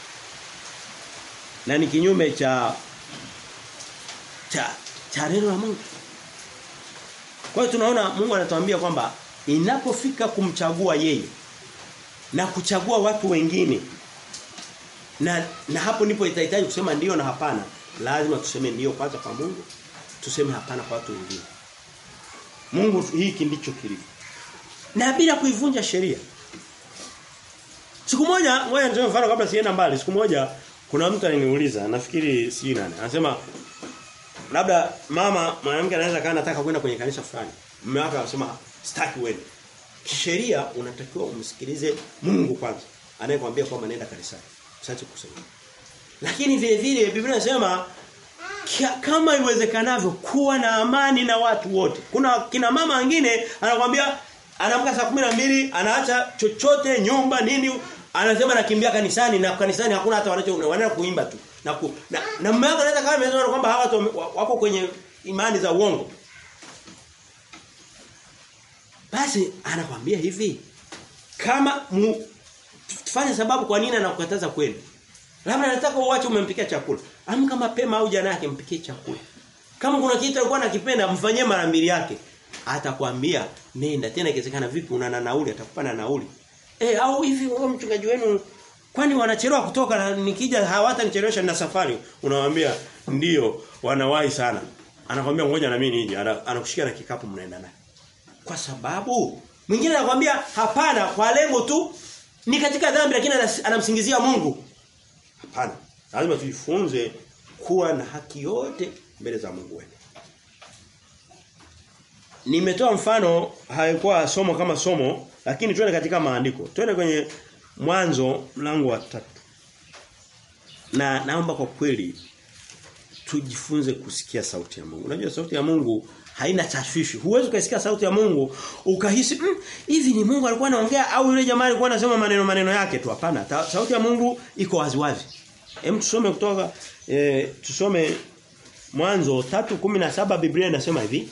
na ni kinyume cha cha cha neno la Mungu kwa hiyo tunaona Mungu anatuambia kwamba inapofika kumchagua yeye na kuchagua watu wengine na na hapo ndipo itahitaji kusema ndio na hapana lazima tuseme ndio kwanza kwa Mungu tuseme hapana kwa watu wengine Mungu hiki ndicho kilivyo na bila kuivunja sheria Siku moja ngoja nitoe mfano kabla sienda mbali siku moja kuna mtu aliniuliza nafikiri si nani anasema labda mama mwanamke anaweza kana nataka kwenda kwenye kanisa fulani mume wake anasema sitaki uende kisheria unatakiwa umsikilize Mungu kwanza anayekwambia kwamba nenda kanisani usiache kusema lakini vile vile Biblia inasema kama iwezekanavyo kuwa na amani na watu wote kuna kina mama wengine anakwambia anaamka saa 12 anaacha chochote nyumba nini anasema nakimbia kanisani na kanisani hakuna hata wanacho wanaenda kuimba tu na ku, na, na mume wake anaweza kama ameona kwamba hawa watu wako kwenye imani za uongo basi anakwambia hivi kama mu, tufanye sababu kwa nini anakukataza kweli labda anataka uache umempikia chakula amka mapema au jana yake mpikie chakula kama kuna kitu alikuwa anakipenda mfanyie mara mbili yake atakwambia nenda tena ikiwezekana vipi una na nauli atakupa na nauli eh au hivi wewe mchungaji wenu kwani wanachelewa kutoka na nikija hawatanichelewesha na safari unamwambia ndio wanawahi sana anakwambia ngoja na mimi nije anakushikia na kikapu mnaenda naye kwa sababu mwingine anakwambia hapana kwa lengo tu ni katika dhambi lakini anamsingizia Mungu hapana lazima tujifunze kuwa na haki yote mbele za Mungu wetu Nimetoa mfano haikuwa somo kama somo lakini twende katika maandiko. Twende kwenye mwanzo mlango wa tatu. Na naomba kwa kweli tujifunze kusikia sauti ya Mungu. Unajua sauti ya Mungu haina tashwishi. Huwezi kusikia sauti ya Mungu ukahisi hivi mm, ni Mungu alikuwa anaongea au yule jamaa alikuwa anasema maneno maneno yake tu. Hapana. Sauti ya Mungu iko waziwazi. Hem tusome kutoka e, tusome Mwanzo 3:17 Biblia inasema hivi.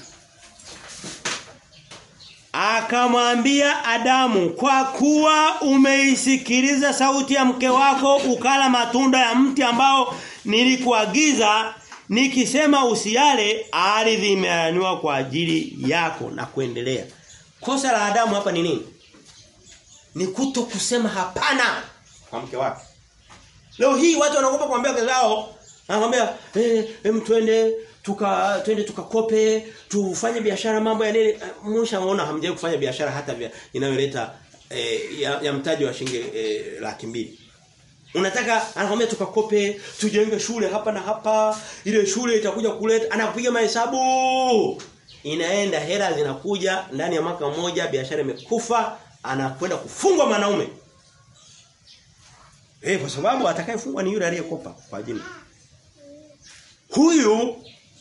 Akamwambia Adamu, kwa kuwa umeisikiliza sauti ya mke wako ukala matunda ya mti ambao nilikuagiza nikisema usiale, ardhi imeaniwa kwa ajili yako na kuendelea. Kosa la Adamu hapa ni nini? Ni kuto kusema hapana kwa mke wake. Leo hii watu wanaogopa kuambia wake zao, anakuambia eh, eh twende tuka twende tukakope tufanye biashara mambo ya nini mshaona hamjawahi kufanya biashara hata vya inayoleta eh, ya, ya mtaji wa shilingi eh, laki mbili unataka anakwambia tukakope tujenge shule hapa na hapa ile shule itakuja kuleta anakupiga mahesabu inaenda hela zinakuja ndani ya mwaka mmoja biashara imekufa anakwenda kufungwa mwanaume eh kwa sababu atakayefungwa ni yule aliyekopa kwa jina huyu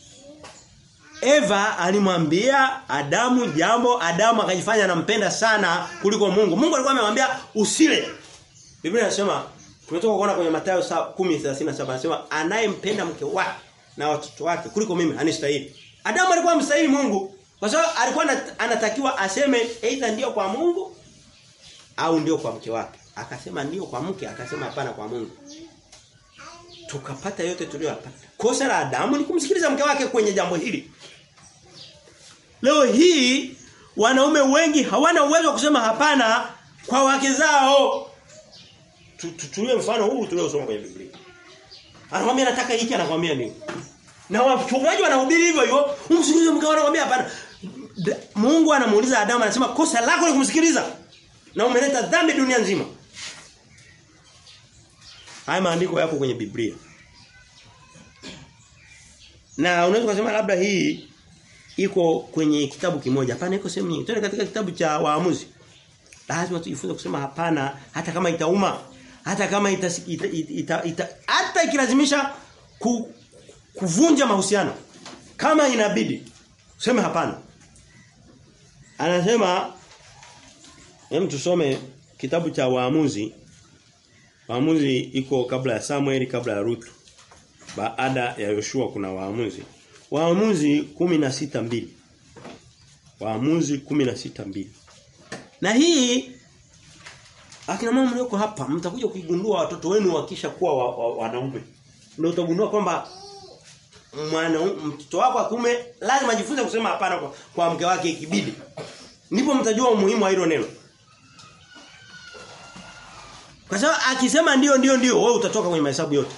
Eva alimwambia Adamu jambo Adamu akajifanya anampenda sana kuliko Mungu. Mungu alikuwa amemwambia usile. Biblia inasema tumetoka kuona kwenye Mathayo 10:37 anasema anayempenda mke wake na watoto wake kuliko mimi anistahili. Adamu alikuwa mstahili Mungu kwa sababu alikuwa anatakiwa aseme aidha ndio kwa Mungu au ndio kwa mke wake. Akasema ndio kwa mke, akasema hapana kwa Mungu. Tukapata yote tuliyopata. Kosa la Adamu ni kumsikiliza mke wake kwenye jambo hili. Leo hii wanaume wengi hawana uwezo wa kusema hapana kwa wake zao. Tutulie mfano huu tuliosoma kwenye Biblia. Anakuambia nataka hiki anakuambia nini? Na wachungaji wanahubiri hivyo hivyo, umsikilize mke wako anakuambia hapana. Mungu anamuuliza Adamu anasema kosa lako ni kumsikiliza. Na umeleta dhambi dunia nzima. Haya maandiko yako kwenye Biblia. Na unaweza kusema labda hii iko kwenye kitabu kimoja. Hapana iko sehemu nyingi. Twende katika kitabu cha Waamuzi. Lazima tujifunze kusema hapana hata kama itauma. Hata kama ita, ita, ita, ita, ita hata ikilazimisha ku, kuvunja mahusiano kama inabidi useme hapana anasema hem tusome kitabu cha waamuzi waamuzi iko kabla ya Samuel kabla ya Ruth baada ya Yoshua kuna waamuzi waamuzi kumi na sita mbili waamuzi kumi na sita mbili na hii akina mama mlioko hapa mtakuja kuigundua watoto wenu wakisha kuwa wa, wa, wanaume ndio utagundua kwamba mwana mtoto wako akume lazima ajifunze kusema hapana kwa, kwa mke wake ikibidi. Ndipo mtajua umuhimu wa hilo neno. Kwa sababu akisema ndio ndio ndio wewe utatoka kwenye mahesabu yote.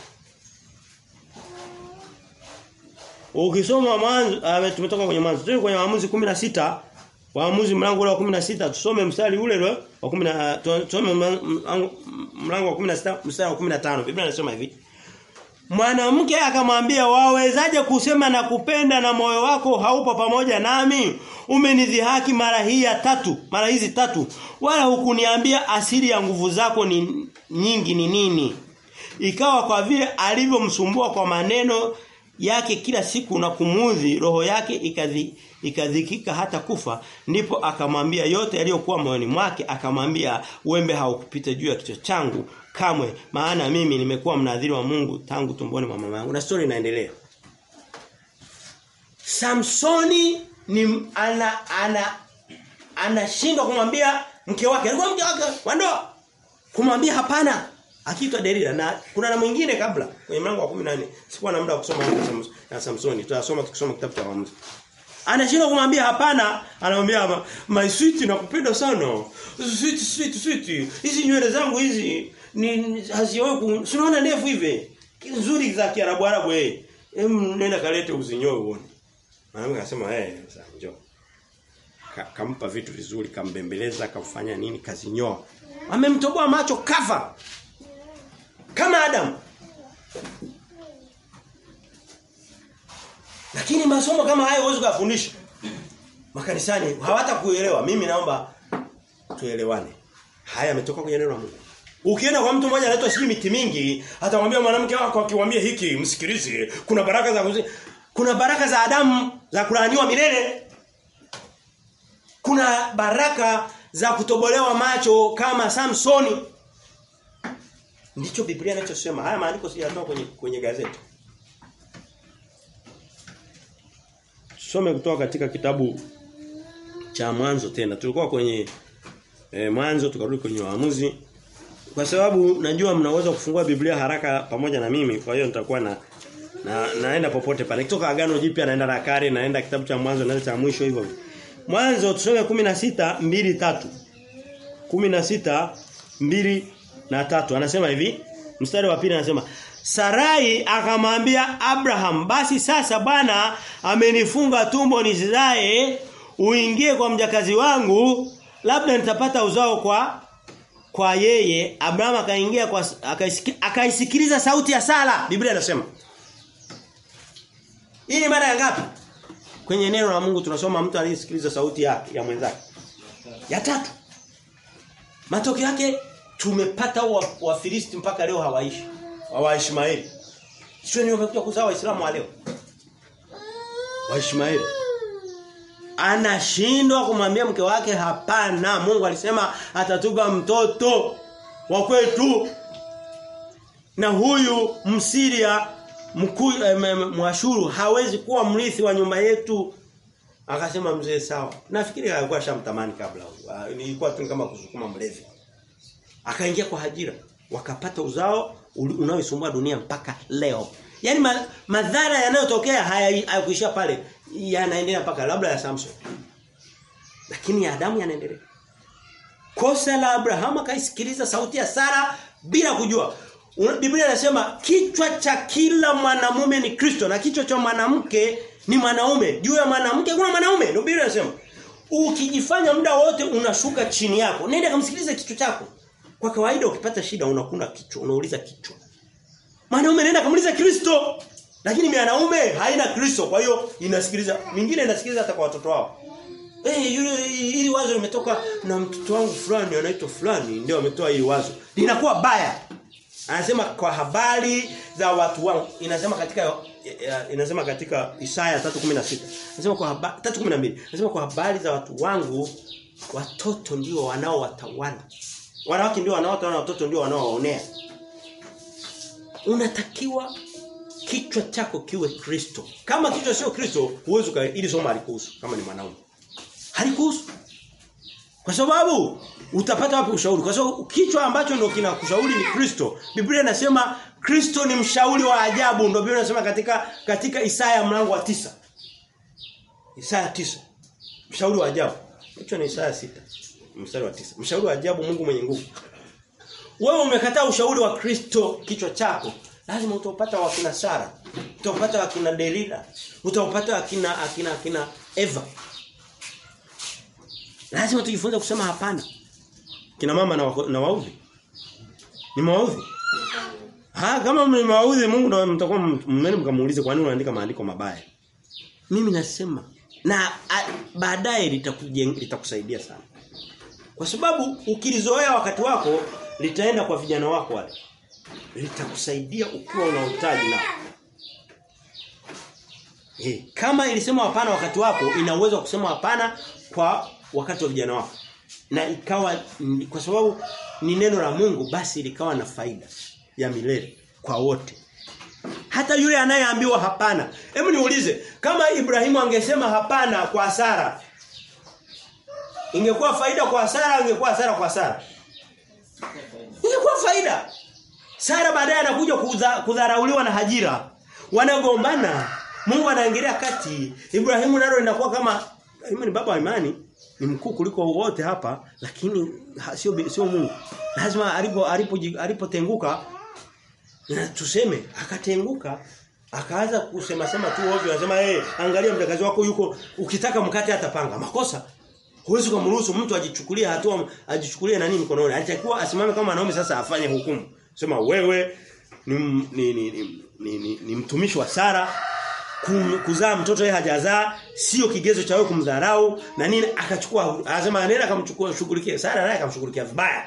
Ukisoma mwanzo uh, tumetoka kwenye mwanzo. Tuko kwenye waamuzi 16 Waamuzi mlango ule wa 16 tusome mstari ule ule wa 10 tusome mlango wa 16 mstari wa 15. Biblia inasema hivi. Mwanamke akamwambia wawezaje kusema na kupenda na moyo wako haupo pamoja nami umenidhihaki mara hii ya tatu mara hizi tatu wala hukuniambia asili ya nguvu zako ni nyingi ni nini ikawa kwa vile alivyomsumbua kwa maneno yake kila siku na kumudhi roho yake ikadhi ikadhikika hata kufa ndipo akamwambia yote yaliyokuwa moyoni mwake akamwambia wembe haukupita juu ya kichwa changu kamwe maana mimi nimekuwa mnadhiri wa Mungu tangu tumboni mwa mama yangu na story inaendelea Samsoni ni ana ana anashindwa kumwambia mke wake alikuwa mke wake wa ndoa kumwambia hapana akiitwa Delila na kuna na mwingine kabla kwenye mlango wa 14 sikuwa na muda wa kusoma na Samsoni tutasoma tukisoma kitabu cha waamuzi Anashindwa kumwambia hapana, anamwambia my sweet nakupenda sana. Sweet sweet sweet. Hizi nywele zangu hizi ni hazioi si unaona ndefu hivi. Nzuri za Kiarabu Arabu eh. Em nenda kalete uzinyoe uone. Mwanamke akasema eh sasa njoo. Ka, kampa vitu vizuri, kambembeleza, kamfanya nini, kazinyoa. Amemtoboa macho kafa. Kama Adam. Lakini masomo kama hayo huwezi kufundisha. Makanisani hawatakuelewa. Mimi naomba tuelewane. Haya yametoka kwenye neno la Mungu. Ukienda kwa mtu mmoja anaitwa sijui miti mingi, atamwambia mwanamke wako akiwaambia hiki, msikilize, kuna baraka za kuzi... kuna baraka za Adamu za kulaaniwa milele. Kuna baraka za kutobolewa macho kama Samsoni. Ndicho Biblia inachosema. Haya maandiko sijatoa kwenye kwenye gazeti. Tusome kutoka katika kitabu cha mwanzo tena. Tulikuwa kwenye e, mwanzo tukarudi kwenye waamuzi. Kwa sababu najua mnaweza kufungua Biblia haraka pamoja na mimi, kwa hiyo nitakuwa na, na naenda popote pale. Kutoka agano jipya naenda na kale, naenda kitabu cha mwanzo naenda cha mwisho hivyo. Mwanzo tusome 16 2 3. 16 2 na tatu anasema hivi mstari wa pili anasema Sarai akamwambia Abraham basi sasa Bwana amenifunga tumbo nisizae uingie kwa mjakazi wangu labda nitapata uzao kwa kwa yeye Abraham akaingia kwa akaisikiliza sauti ya sala Biblia inasema Hii ni mara ya ngapi Kwenye neno la Mungu tunasoma mtu aliyesikiliza sauti yake ya mwenzake ya tatu Matokeo yake tumepata wafilisti wa mpaka leo hawaishi wa Ishmaeli. Sio ni wamekuja kuzaa waislamu wa leo. Wa Ishmaeli. Anashindwa kumwambia mke wake hapana. Mungu alisema atatupa mtoto wa kwetu. Na huyu Msiria mkuu Mwashuru hawezi kuwa mrithi wa nyumba yetu. Akasema mzee sawa. Nafikiri alikuwa shamtamani kabla. Nilikuwa tu kama kusukuma mlevi. Akaingia kwa Hajira. Wakapata uzao unaoisumbua dunia mpaka leo. Yaani ma, madhara yanayotokea hayakuishia pale. Yanaendelea mpaka labda ya Samson. Lakini ya Adamu yanaendelea. Kosa la Abraham akaisikiliza sauti ya Sara bila kujua. Biblia inasema kichwa cha kila mwanamume ni Kristo na kichwa cha mwanamke ni mwanaume. Juu ya mwanamke kuna mwanaume. Ndio Biblia inasema. Ukijifanya muda wote unashuka chini yako. Nenda kamsikilize kichwa chako. Kwa kawaida ukipata shida unakuna kichwa, unauliza kichwa. Mwanaume anaenda kumuuliza Kristo. Lakini mwanaume haina Kristo, kwa hiyo inasikiliza. Mingine inasikiliza hata kwa watoto wao. Eh hey, yule ili wazo limetoka na mtoto wangu fulani anaitwa fulani ndio ametoa hili wazo. Linakuwa baya. Anasema kwa habari za watu wangu. Inasema katika inasema katika Isaya 3:16. Inasema kwa habari 3:12. Inasema kwa habari za watu wangu watoto ndio wanaowatawala. Wanawake ndio wanaotawala watoto ndio wanaowaonea. Unatakiwa kichwa chako kiwe Kristo. Kama kichwa sio Kristo, huwezi ili somo halikuhusu kama ni mwanaume. Halikuhusu. Kwa sababu utapata wapi ushauri? Kwa sababu kichwa ambacho ndio kinakushauri ni Kristo. Biblia inasema Kristo ni mshauri wa ajabu ndio Biblia inasema katika katika Isaya mlango wa tisa Isaya tisa Mshauri wa ajabu. Hicho ni Isaya sita Mstari wa tisa Mshauri wa ajabu Mungu mwenye nguvu. Wewe umekataa ushauri wa Kristo kichwa chako. Lazima utaupata wakina Sara. Utaupata wakina Delila. Utaupata wakina akina akina Eva. Lazima tujifunze kusema hapana. Kina mama na, na waudhi. Ni maudhi. Ha kama mmewaudhi Mungu ndio mtakuwa mmeni mkamuulize kwa nini unaandika maandiko mabaya. Mimi nasema na baadaye litakusaidia sana. Kwa sababu ukilizoea wakati wako litaenda kwa vijana wako wale. Litakusaidia ukiwa unahitaji na Eh, kama ilisema hapana wakati wako ina uwezo wa kusema hapana kwa wakati wa vijana wako. Na ikawa kwa sababu ni neno la Mungu basi likawa na faida ya milele kwa wote. Hata yule anayeambiwa hapana. Hebu niulize, kama Ibrahimu angesema hapana kwa Sara, ingekuwa faida kwa Sara, ingekuwa hasara kwa Sara? Ingekuwa faida. Sara baadaye anakuja kudharauliwa na Hajira. Wanagombana. Mungu anaingilia kati. Ibrahimu nalo inakuwa kama Ibrahimu ni baba wa imani, ni mkuu kuliko wote hapa, lakini sio sio Mungu. Lazima alipo alipo alipotenguka na tuseme akatenguka akaanza kusema sema tu ovyo anasema eh hey, angalia mtakazi wako yuko ukitaka mkate atapanga makosa huwezi kumruhusu mtu ajichukulie hatua ajichukulie nani mkononi alitakiwa asimame kama wanaume sasa afanye hukumu sema wewe ni ni ni, ni, ni, ni, ni mtumishi wa Sara kuzaa mtoto yeye hajazaa sio kigezo cha wewe kumdharau na nini akachukua anasema nenda akamchukua shughulikie Sara naye akamshughulikia vibaya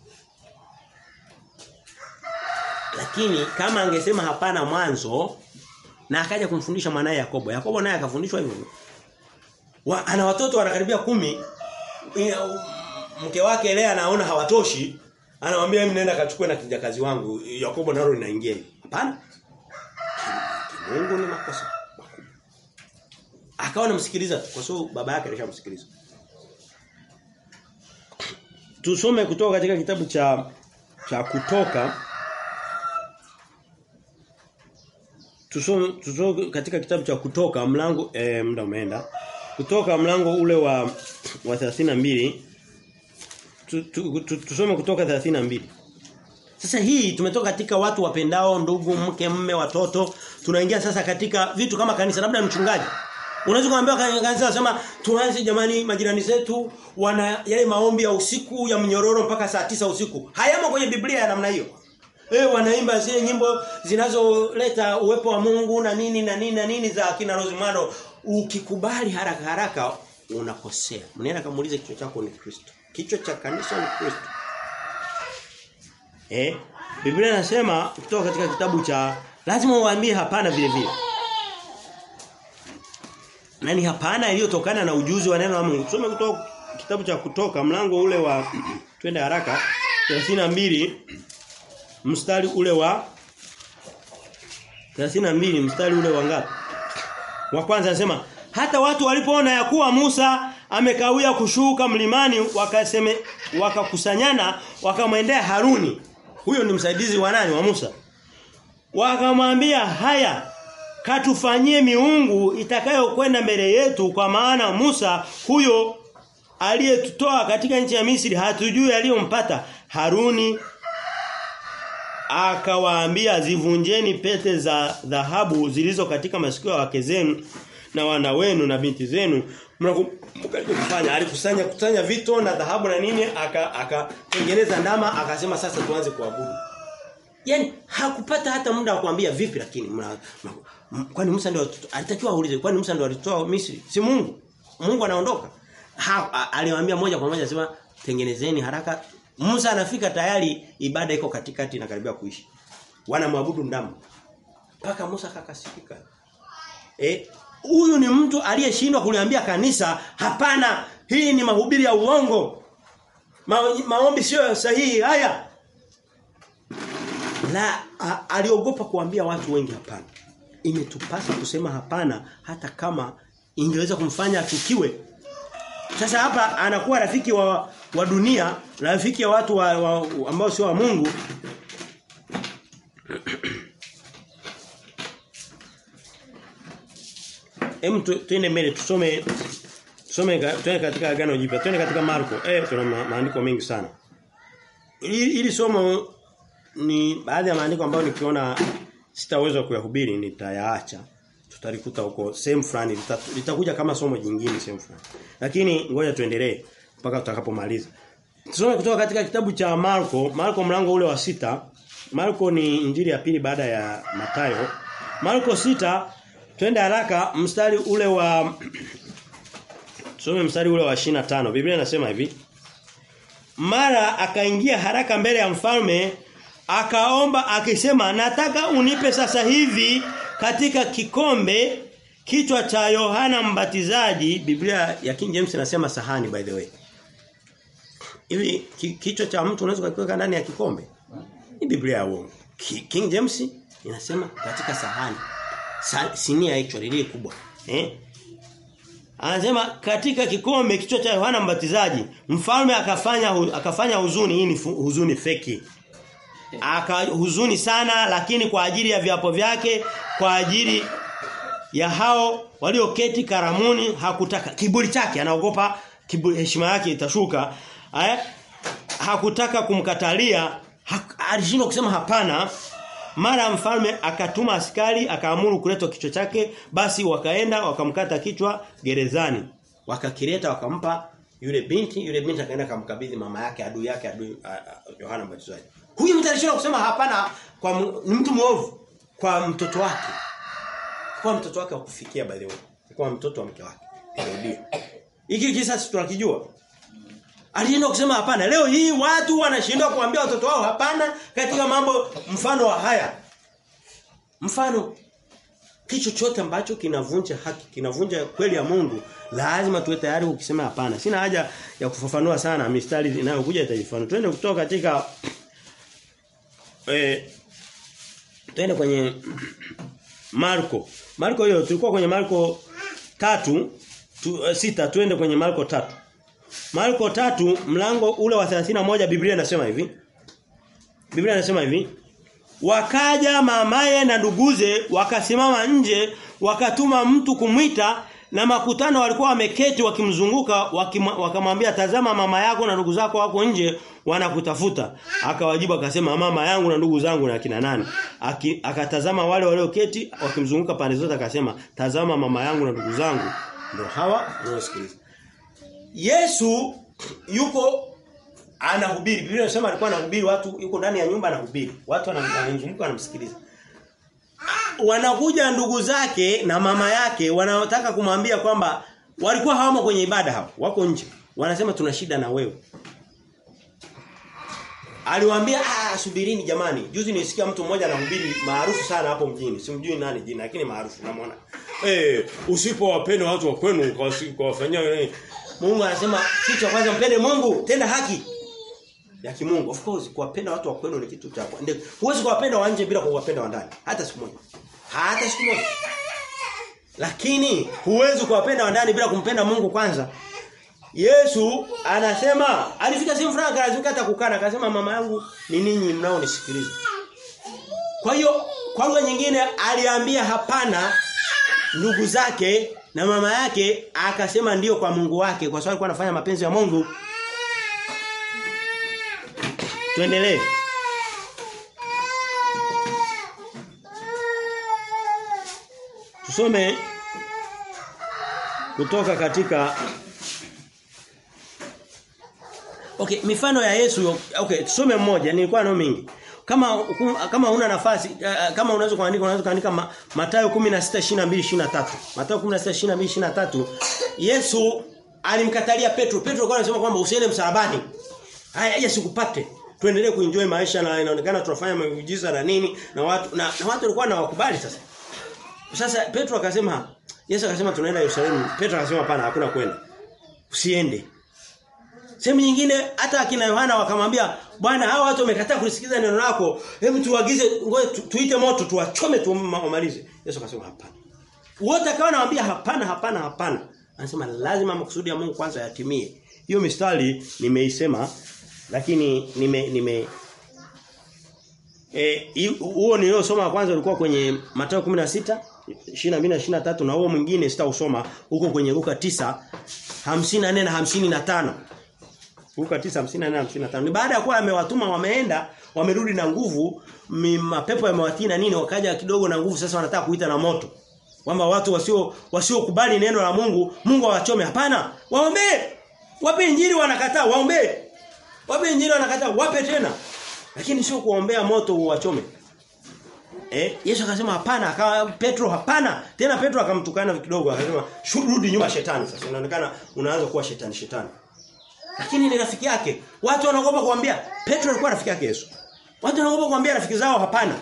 lakini kama angesema hapana mwanzo na akaja kumfundisha mwanae Yakobo Yakobo naye akafundishwa hivyo wa, ana watoto wanakaribia kumi mke wake Lea anaona hawatoshi anamwambia mimi nenda kachukue na kijakazi wangu Yakobo nalo linaingia hivi hapana Mungu ni makosa akawa anamsikiliza kwa sababu baba yake alishamsikiliza tusome kutoka katika kitabu cha cha kutoka tusome, tusome katika kitabu cha kutoka mlango eh, muda umeenda kutoka mlango ule wa wa 32 tu, tu, tu, tusome kutoka 32 sasa hii tumetoka katika watu wapendao ndugu mke mme watoto tunaingia sasa katika vitu kama kanisa labda mchungaji Unaweza kuambia kanisa nasema tuanze jamani majirani zetu wana yale maombi ya usiku ya mnyororo mpaka saa tisa usiku. Hayamo kwenye Biblia ya namna hiyo. Eh wanaimba zile nyimbo zinazoleta uwepo wa Mungu na nini na nini na nini za kina Rosemano ukikubali haraka haraka unakosea. Mnaenda kamuulize kichwa chako ni Kristo. Kichwa cha kanisa ni Kristo. Eh Biblia inasema kutoka katika kitabu cha lazima uambie hapana vile vile. Nani hapana iliyotokana na ujuzi wa neno la Mungu. Tusome kutoka kitabu cha kutoka mlango ule wa twende haraka 32 mstari ule wa 32 mstari ule wa ngapi? Wa kwanza anasema hata watu walipoona ya kuwa Musa amekawia kushuka mlimani wakaseme wakakusanyana wakamwendea Haruni. Huyo ni msaidizi wa nani wa Musa. Wakamwambia haya katufanyie miungu itakayokwenda mbele yetu kwa maana Musa huyo aliyetutoa katika nchi ya Misri hatujui aliyompata Haruni akawaambia zivunjeni pete za dhahabu zilizo katika masikio ya wake zenu na wana wenu na binti zenu mnakumbuka kufanya alikusanya kusanya vito na dhahabu na nini akatengeneza aka ndama akasema sasa tuanze kuabudu Yaani hakupata hata muda wa kuambia vipi lakini mna, mna, kwani Musa ndio alitakiwa aulize kwani Musa ndio alitoa Misri si Mungu Mungu anaondoka aliwaambia moja kwa moja sema tengenezeni haraka Musa anafika tayari ibada iko katikati na karibia kuishi wanamwabudu ndama mpaka Musa kakasifika Eh huyu ni mtu aliyeshindwa kuliambia kanisa hapana hii ni mahubiri ya uongo. Ma, maombi sio sahihi haya. La a, aliogopa kuambia watu wengi hapana. Imetupasa kusema hapana hata kama ingeweza kumfanya achukiwe. Sasa hapa anakuwa rafiki wa, wa dunia, rafiki ya watu wa, wa, ambao sio wa Mungu. Hem tuende mbele tusome tusome tuende katika agano jipya. Tuende katika Marko. Eh tuna ma, maandiko mengi sana. Ili, ili somo ni baadhi ya maandiko ambayo nikiona sitaweza kuyahubiri nitayaacha. Tutalikuta huko sehemu fulani litakuja kama somo jingine sehemu fulani. Lakini ngoja tuendelee mpaka tutakapomaliza. Tusome kutoka katika kitabu cha Marko, Marko mlango ule wa sita Marko ni injili ya pili baada ya Matayo. Marko sita twende haraka mstari ule wa Tusome mstari ule wa 25. Biblia inasema hivi. Mara akaingia haraka mbele ya mfalme akaomba akisema nataka unipe sasa hivi katika kikombe kichwa cha Yohana Mbatizaji Biblia ya King James inasema sahani by the way hivi ki, kichwa cha mtu unaweza kukiweka ndani ya kikombe ni Biblia ya uongo King James inasema katika sahani Sa, sinia hicho lile kubwa eh Anasema katika kikombe kichwa cha Yohana Mbatizaji mfalme akafanya akafanya huzuni hii ni huzuni feki akahuzuni sana lakini kwa ajili ya viapo vyake kwa ajili ya hao walioketi karamuni hakutaka kiburi chake anaogopa kiburi heshima yake itashuka eh? hakutaka kumkatalia hak, alishindwa kusema hapana mara mfalme akatuma askari akaamuru kuletwa kichwa chake basi wakaenda wakamkata kichwa gerezani wakakileta wakampa yule binti yule binti akaenda kumkabidhi mama yake adui yake adui Yohana Mbatizaji Huyu mtu alishindwa kusema hapana kwa ni mtu mwovu kwa mtoto wake. Kwa mtoto wake kufikia by the way. Kwa mtoto wa mke wake. Ndio. Hiki kisa tunakijua. Alienda kusema hapana. Leo hii watu wanashindwa kuambia watoto wao hapana katika mambo mfano wa haya. Mfano kitu chochote ambacho kinavunja haki, kinavunja kweli ya Mungu, lazima tuwe tayari kukisema hapana. Sina haja ya kufafanua sana mistari inayokuja itajifanua. Twende kutoka katika eh twende kwenye Marko. Marko hiyo tulikuwa kwenye Marko tatu tu, uh, sita twende kwenye Marko tatu Marko tatu mlango ule wa 31 Biblia inasema hivi. Biblia inasema hivi. Wakaja mamaye na nduguze wakasimama nje wakatuma mtu kumwita na makutano walikuwa wameketi wakimzunguka wakamwambia tazama mama yako na ndugu zako wako nje wanakutafuta akawajibu akasema mama yangu na ndugu zangu na kina nani Aki, akatazama wale walioketi wakimzunguka pande zote akasema tazama mama yangu na ndugu zangu ndio hawa unaosikiliza Yesu yuko anahubiri Biblia inasema alikuwa anahubiri watu yuko ndani ya nyumba anahubiri watu wanamzunguka wanamsikiliza wanakuja ndugu zake na mama yake wanaotaka kumwambia kwamba walikuwa hawamo kwenye ibada hapo wako nje wanasema tuna shida na wewe Aliwaambia ah subirini jamani. Juzi nilisikia mtu mmoja anahubiri maarufu sana hapo mjini. Simjui nani jina lakini maarufu unamwona. Eh usipowapenda watu wa kwenu ukawafanyia Mungu anasema kitu cha kwanza mpende Mungu, tenda haki. Ya kimungu. Of course kuwapenda watu wa kwenu ni kitu cha kwanza. Huwezi kuwapenda wa nje bila kuwapenda wa ndani. Hata siku moja. Hata siku moja. Lakini huwezi kuwapenda wa ndani bila kumpenda Mungu kwanza. Yesu anasema alifika sehemu fulani akazunguka hata kukana akasema mama yangu ni ninyi mnaonisikiliza. Kwa hiyo kwa lugha nyingine aliambia hapana ndugu zake na mama yake akasema ndiyo kwa Mungu wake kwa sababu alikuwa anafanya mapenzi ya Mungu. Tuendelee. Tusome kutoka katika Okay, mifano ya Yesu okay, tusome mmoja nilikuwa nao mingi. Kama kama una nafasi uh, kama unaweza kuandika unaweza kuandika ma, Mathayo 16:22-23. Mathayo 16:22-23. Yesu alimkatalia Petro. Petro alikuwa anasema kwamba usiende msalabani. Haya Yesu kupate. Tuendelee kuenjoy maisha na inaonekana tunafanya miujiza na nini na watu na, na watu walikuwa na wakubali sasa. sasa Petro akasema Yesu akasema tunaenda Yerusalemu. Petro akasema hapana hakuna kwenda. Usiende. Sehemu nyingine hata akina Yohana wakamwambia bwana hao watu wamekataa kulisikiza neno lako. Hebu tuagize ngoja tu, tuite moto tuwachome tuwamalize. Yesu akasema hapana. Wote akawa anawaambia hapana hapana hapana. Anasema lazima makusudi ya Mungu kwanza yatimie. Hiyo mistari nimeisema lakini nime nime eh huo niliosoma kwanza ulikuwa kwenye Mathayo 16 22 na 23 na huo mwingine sitausoma huko kwenye Luka 9 54 na 55. Luka 9 54 na 55. Ni baada ya kuwa amewatuma wameenda, wamerudi na nguvu, mapepo yamewatii na nini wakaja kidogo na nguvu sasa wanataka kuita na moto. Kwamba watu wasio wasiokubali neno la Mungu, Mungu awachome. Hapana, waombee. Wape injili wanakataa, waombee. Wape injili wanakataa, wape tena. Lakini sio kuombea moto uwachome. Eh, Yesu akasema hapana, akawa Petro hapana. Tena Petro akamtukana kidogo akasema rudi nyuma shetani sasa. Inaonekana unaanza kuwa shetani shetani. Lakini ni rafiki yake. Watu wanaogopa kuambia Petro alikuwa rafiki yake Yesu. Watu wanaogopa kuambia rafiki zao hapana.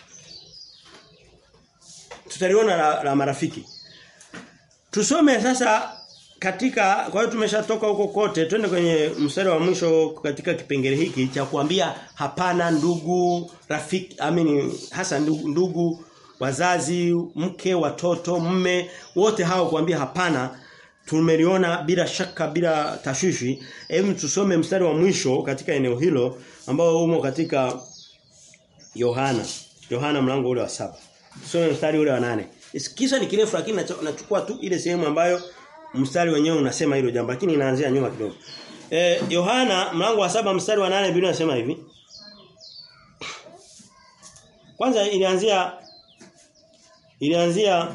Tutaliona la, la marafiki. Tusome sasa katika kwa hiyo tumeshatoka huko kote twende kwenye mstari wa mwisho katika kipengele hiki cha kuambia hapana ndugu rafiki amini hasa ndugu, ndugu wazazi mke watoto mme wote hao kuambia hapana tumeliona bila shaka bila tashwishi hebu tusome mstari wa mwisho katika eneo hilo ambao umo katika Yohana Yohana mlango ule wa saba tusome mstari ule wa nane kisa ni kirefu lakini nachukua tu ile sehemu ambayo mstari wenyewe unasema hilo jambo lakini inaanzia nyuma kidogo. Eh Yohana mlango wa saba mstari wa nane Biblia inasema hivi. Kwanza ilianzia ilianzia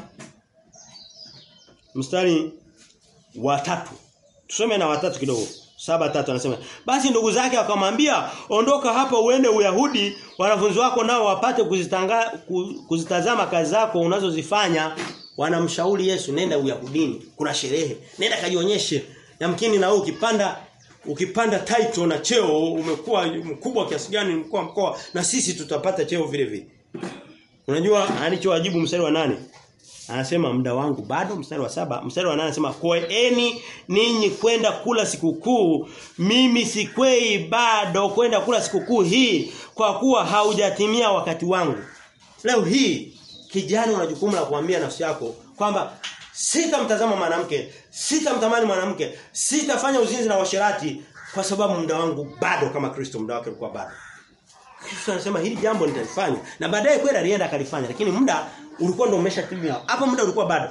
mstari wa tatu. Tusome na watatu kidogo. Saba tatu anasema basi ndugu zake akamwambia ondoka hapa uende Uyahudi wanafunzi wako nao wapate kuzitanga kuzitazama kazi zako unazozifanya wanamshauri Yesu nenda Uyahudini kuna sherehe nenda kajionyeshe yamkini na wewe ukipanda ukipanda title na cheo umekuwa mkubwa kiasi gani mkuu mkoa na sisi tutapata cheo vile vile unajua alichowajibu mstari wa nane Anasema muda wangu bado mstari wa saba mstari wa nane anasema koeni ninyi kwenda kula sikukuu mimi sikwei bado kwenda kula sikukuu hii kwa kuwa haujatimia wakati wangu leo hii kijana una jukumu la kuambia nafsi yako kwamba sitamtazama mwanamke sitamtamani mwanamke sitafanya uzinzi na washerati kwa sababu muda wangu bado kama Kristo muda wake ulikuwa bado Kristo anasema hili jambo nitalifanya na baadaye kwenda alienda akalifanya lakini muda ulikuwa ndio umeshatimia. Hapo muda ulikuwa bado.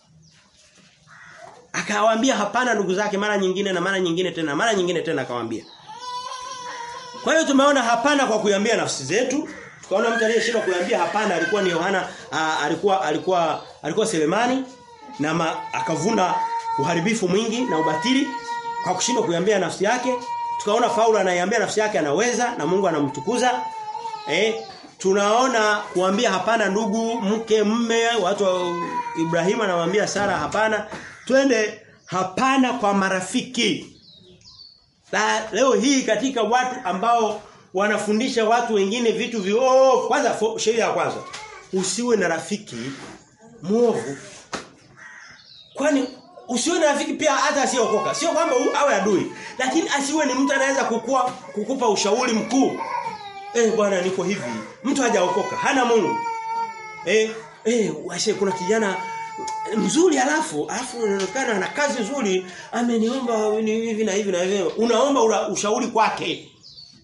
Akawaambia hapana ndugu zake mara nyingine na mara nyingine tena, mara nyingine tena akawaambia. Kwa hiyo tumeona hapana kwa kuiambia nafsi zetu. Tukaona mtu aliyeshindwa kuiambia hapana alikuwa ni Yohana alikuwa alikuwa alikuwa Selemani na ma, akavuna uharibifu mwingi na ubatili kwa kushindwa kuiambia nafsi yake. Tukaona Paulo anaiambia nafsi yake anaweza na Mungu anamtukuza. Eh, tunaona kuambia hapana ndugu mke mme watu wa Ibrahim anamwambia Sara hapana twende hapana kwa marafiki la, leo hii katika watu ambao wanafundisha watu wengine vitu viovu kwanza sheria ya kwanza usiwe na rafiki muovu kwani usiwe na rafiki pia hata asiyeokoka sio kwamba awe adui lakini asiwe ni mtu anaweza kukua kukupa ushauri mkuu Eh bwana niko hivi. Mtu hajaokoka, hana Mungu. Eh eh washe kuna kijana mzuri alafu alafu inaonekana ana kazi nzuri, ameniomba hivi na hivi na hivi. Unaomba ura, ushauri kwake.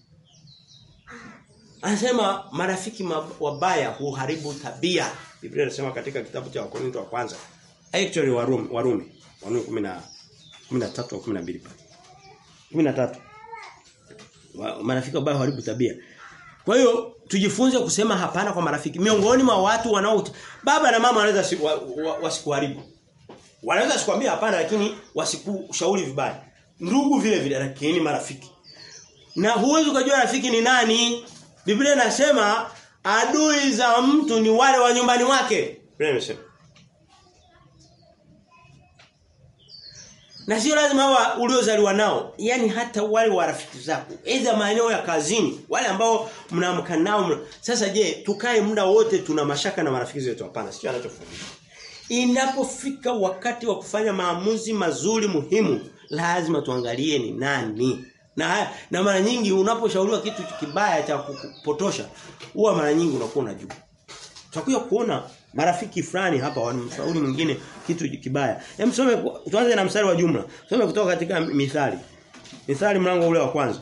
Anasema marafiki wabaya huharibu tabia. Biblia inasema katika kitabu cha Wakorintho wa kwanza. Actually Warumi, Warumi. Warumi 10 13 au 12 pale. 13. Marafiki wabaya huharibu tabia. Kwa hiyo tujifunze kusema hapana kwa marafiki. Miongoni mwa watu wanao baba na mama wanaweza wa, wa, wasikuharibu. Wanaweza sikwambia hapana lakini wasikushauri vibaya. Ndugu vile vile lakini marafiki. Na huwezi kujua rafiki ni nani? Biblia inasema adui za mtu ni wale wa nyumbani mwake. Biblia inasema. Na sio lazima hawa uliozaliwa nao, yani hata wale wa rafiki zako, aidha maeneo ya kazini, wale ambao mnaamka nao. Mna... Sasa je, tukae muda wote tuna mashaka na marafiki zetu hapana, sio anachofundisha. Inapofika wakati wa kufanya maamuzi mazuri muhimu, lazima tuangalie ni nani. Na na mara nyingi unaposhauriwa kitu kibaya cha kupotosha, huwa mara nyingi unakuwa unajua. Tutakuja kuona marafiki fulani hapa wanamshauri mwingine kitu kibaya. Hem some tuanze na mstari wa jumla. Some kutoka katika Mithali. Mithali mlango ule wa kwanza.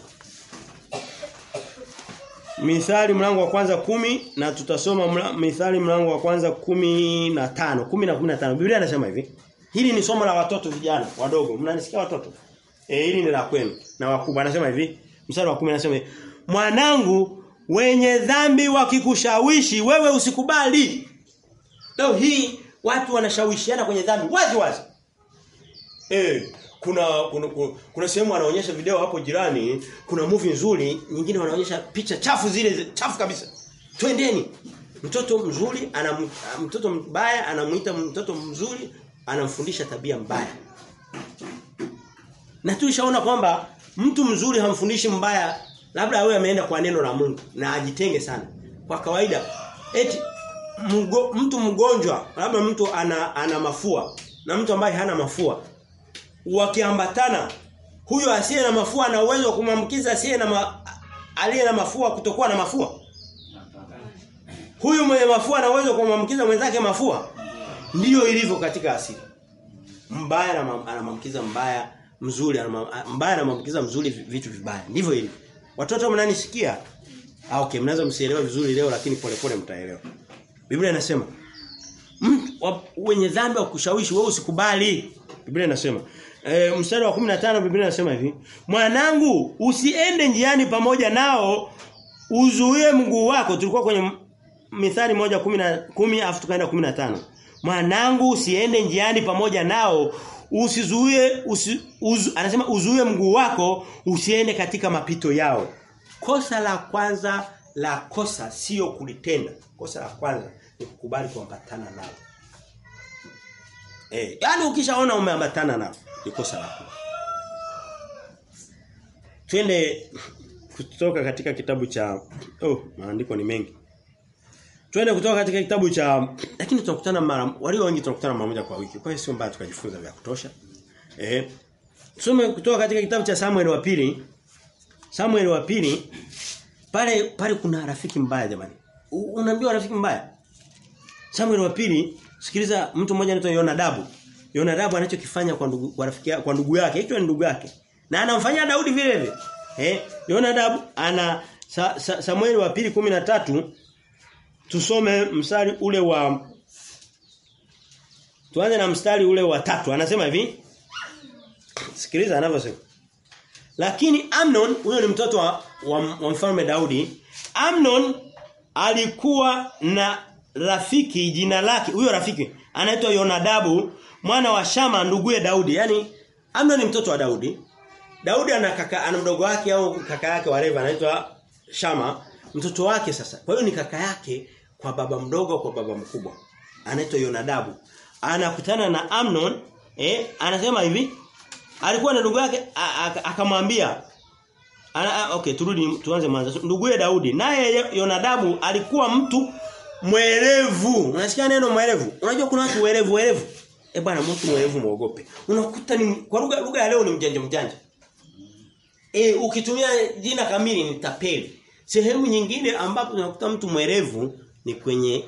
Mithali mlango wa kwanza kumi na tutasoma mla, Mithali mlango wa kwanza kumi na tano kumi na kumi na tano Biblia inasema hivi. Hili ni somo la watoto vijana wadogo. Mnanisikia watoto? Eh hili ni la kwenu na wakubwa. Anasema hivi. Mstari wa 10 anasema hivi. Mwanangu wenye dhambi wakikushawishi wewe usikubali. Leo hii watu wanashawishiana kwenye dhambi wazi wazi. Eh kuna kuna, kuna, kuna sehemu wanaonyesha video hapo jirani, kuna movie nzuri, nyingine wanaonyesha picha chafu zile chafu kabisa. Twendeni. Mtoto mzuri ana mtoto mbaya anamuita mtoto mzuri anamfundisha tabia mbaya. Na tulishaona kwamba mtu mzuri hamfundishi mbaya labda awe ameenda kwa neno la Mungu na ajitenge sana. Kwa kawaida eti mgo, mtu mgonjwa labda mtu ana ana mafua na mtu ambaye hana mafua wakiambatana huyo asiye na mafua ana uwezo wa kumwambukiza asiye na ma, aliye na mafua kutokuwa na mafua huyu mwenye mafua ana uwezo wa kumwambukiza mwenzake mafua ndiyo ilivyo katika asili mbaya anamwambukiza mbaya mzuri mbaya anamwambukiza mzuri vitu vibaya ndivyo ilivyo watoto mnanisikia ah okay mnaweza msielewe vizuri leo lakini polepole mtaelewa Biblia inasema wenye dhambi wa kushawishi wewe usikubali. Biblia inasema e, mstari wa 15 Biblia inasema hivi, "Mwanangu, usiende njiani pamoja nao, uzuie mguu wako." Tulikuwa kwenye Mithali moja kumi na kumi afu tukaenda 15. "Mwanangu, usiende njiani pamoja nao, usizuie usi, uzu, anasema uzuie mguu wako usiende katika mapito yao." Kosa la kwanza la kosa sio kulitenda. Kosa la kwanza ni kukubali kuambatana nao. Eh, yani ukishaona umeambatana nao ni kosa lako. Twende kutoka katika kitabu cha oh maandiko ni mengi. Twende kutoka katika kitabu cha lakini tunakutana mara walio wengi tunakutana mara moja kwa wiki. Kwa hiyo sio mbaya tukajifunza vya kutosha. Eh. Tusome kutoka katika kitabu cha Samuel wa pili. Samuel wa pili pale pale kuna rafiki mbaya jamani. Unaambiwa rafiki mbaya? Samuel wa pili sikiliza mtu mmoja anaitwa Yonadabu. Yonadabu anachokifanya kwa ndugu kwa rafiki kwa ndugu yake, hicho ni ndugu yake. Na anamfanyia Daudi vile vile. Eh, Yonadabu ana sa, sa, Samuel wa pili tatu tusome mstari ule wa Tuanze na mstari ule wa tatu. Anasema hivi. Sikiliza anavyosema. Lakini Amnon huyo ni mtoto wa, wa, wa mfalme Daudi. Amnon alikuwa na rafiki jina lake huyo rafiki anaitwa Yonadabu mwana wa Shama nduguye Daudi yani Amnon ni mtoto wa Daudi Daudi ana kaka ana mdogo wake au kaka yake wareva anaitwa Shama mtoto wake sasa kwa hiyo ni kaka yake kwa baba mdogo kwa baba mkubwa anaitwa Yonadabu anakutana na Amnon eh anasema hivi alikuwa na ndugu yake akamwambia ana okay turudi tuanze mwanzo nduguye Daudi naye Yonadabu alikuwa mtu mwerevu. Unasikia neno mwerevu? Unajua kuna watu werevu werevu. Eh bwana mtu mwerevu muogope. Unakuta ni kwa lugha lugha ya leo ni mjanja mjanja. Eh ukitumia jina kamili ni tapeli. Sehemu nyingine ambapo unakuta mtu mwerevu ni kwenye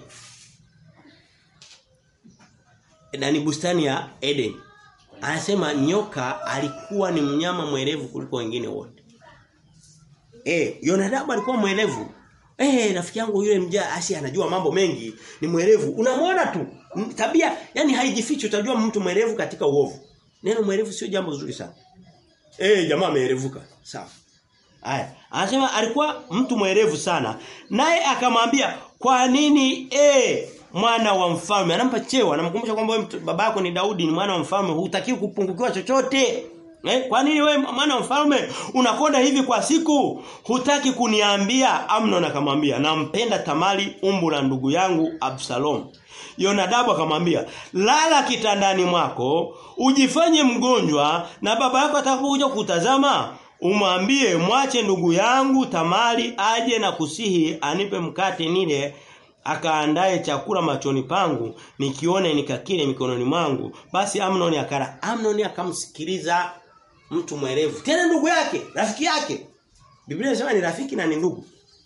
ndani bustani ya Eden. Anasema nyoka alikuwa ni mnyama mwerevu kuliko wengine wote. Eh, Yonadabu alikuwa mwerevu. Eh, rafiki yangu yule mja asi anajua mambo mengi, ni mwerevu. Unamwona tu. Tabia yani haijifichi utajua mtu mwerevu katika uovu. Neno mwerevu sio jambo zuri sana. Eh, jamaa ameerevuka. Sawa. Haya, anasema alikuwa mtu mwerevu sana. Naye akamwambia, "Kwa nini eh mwana wa mfalme?" Anampa cheo, anamkumbusha kwamba wewe babako ni Daudi, ni mwana wa mfalme, hutakiwi kupungukiwa chochote. Eh, kwa nini wewe mwana wa mfalme unakonda hivi kwa siku? Hutaki kuniambia? Amnon akamwambia, "Nampenda Tamari umbu la ndugu yangu Absalom." Yonadabu akamwambia, "Lala kitandani mwako, ujifanye mgonjwa na baba yako atakapokuja kutazama, umwambie mwache ndugu yangu Tamari aje na kusihi anipe mkate nile akaandae chakula machoni pangu nikione nikakile mikononi mwangu basi Amnon akara Amnon akamsikiliza mtu mwerevu tena ndugu yake rafiki yake Biblia inasema ni rafiki na ni ndugu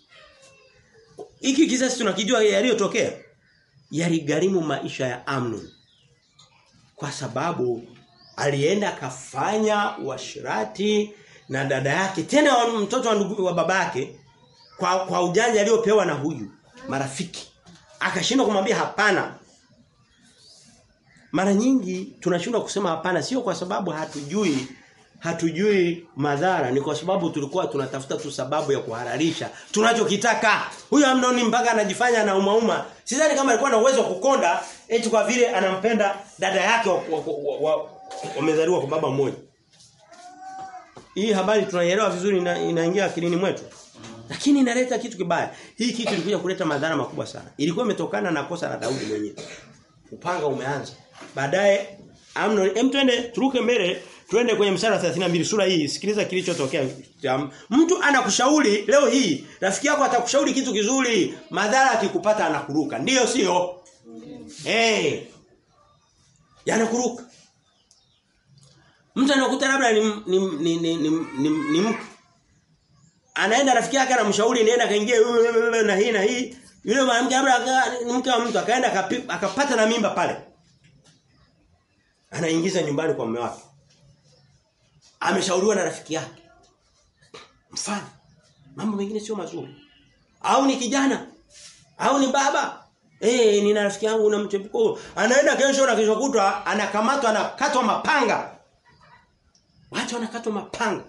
hiki kisasi tunakijua yaliyotokea yaligharimu maisha ya Amnon kwa sababu alienda akafanya uasherati na dada yake tena wa mtoto wa ndugu wa babake kwa kwa ujanja aliyopewa na huyu marafiki akashindwa kumwambia hapana mara nyingi tunashindwa kusema hapana sio kwa sababu hatujui hatujui madhara ni kwa sababu tulikuwa tunatafuta tu sababu ya kuhalalisha tunachokitaka huyu Amnoni mpaka anajifanya na umauma sidhani kama alikuwa na uwezo wa kukonda eti kwa vile anampenda dada yake wamezaliwa kwa baba mmoja hii habari tunaielewa vizuri ina, inaingia akilini mwetu lakini inaleta kitu kibaya. Hii kitu ilikuja kuleta madhara makubwa sana. Ilikuwa imetokana na kosa la Daudi mwenyewe. Upanga umeanza. Baadaye Amnon, hem twende turuke mbele, twende kwenye mstari wa 32 sura hii. Sikiliza kilichotokea. Mtu anakushauri leo hii, rafiki yako atakushauri kitu kizuri, madhara akikupata anakuruka. Ndiyo sio? Eh. Hey. Yanakuruka. Mtu anakuta labda ni ni ni ni, ni, ni, ni mke anaenda rafiki yake anamshauri nenda kaingie na hii na hii yule mwanamke labda ni mke wa mtu akaenda akapata na mimba pale anaingiza nyumbani kwa mume wake ameshauriwa na rafiki yake mfano mambo mengine sio mazuri au ni kijana au ni baba eh nina rafiki yangu na mchepuko anaenda kesho na kesho kutwa anakamatwa anakatwa mapanga watu wanakatwa mapanga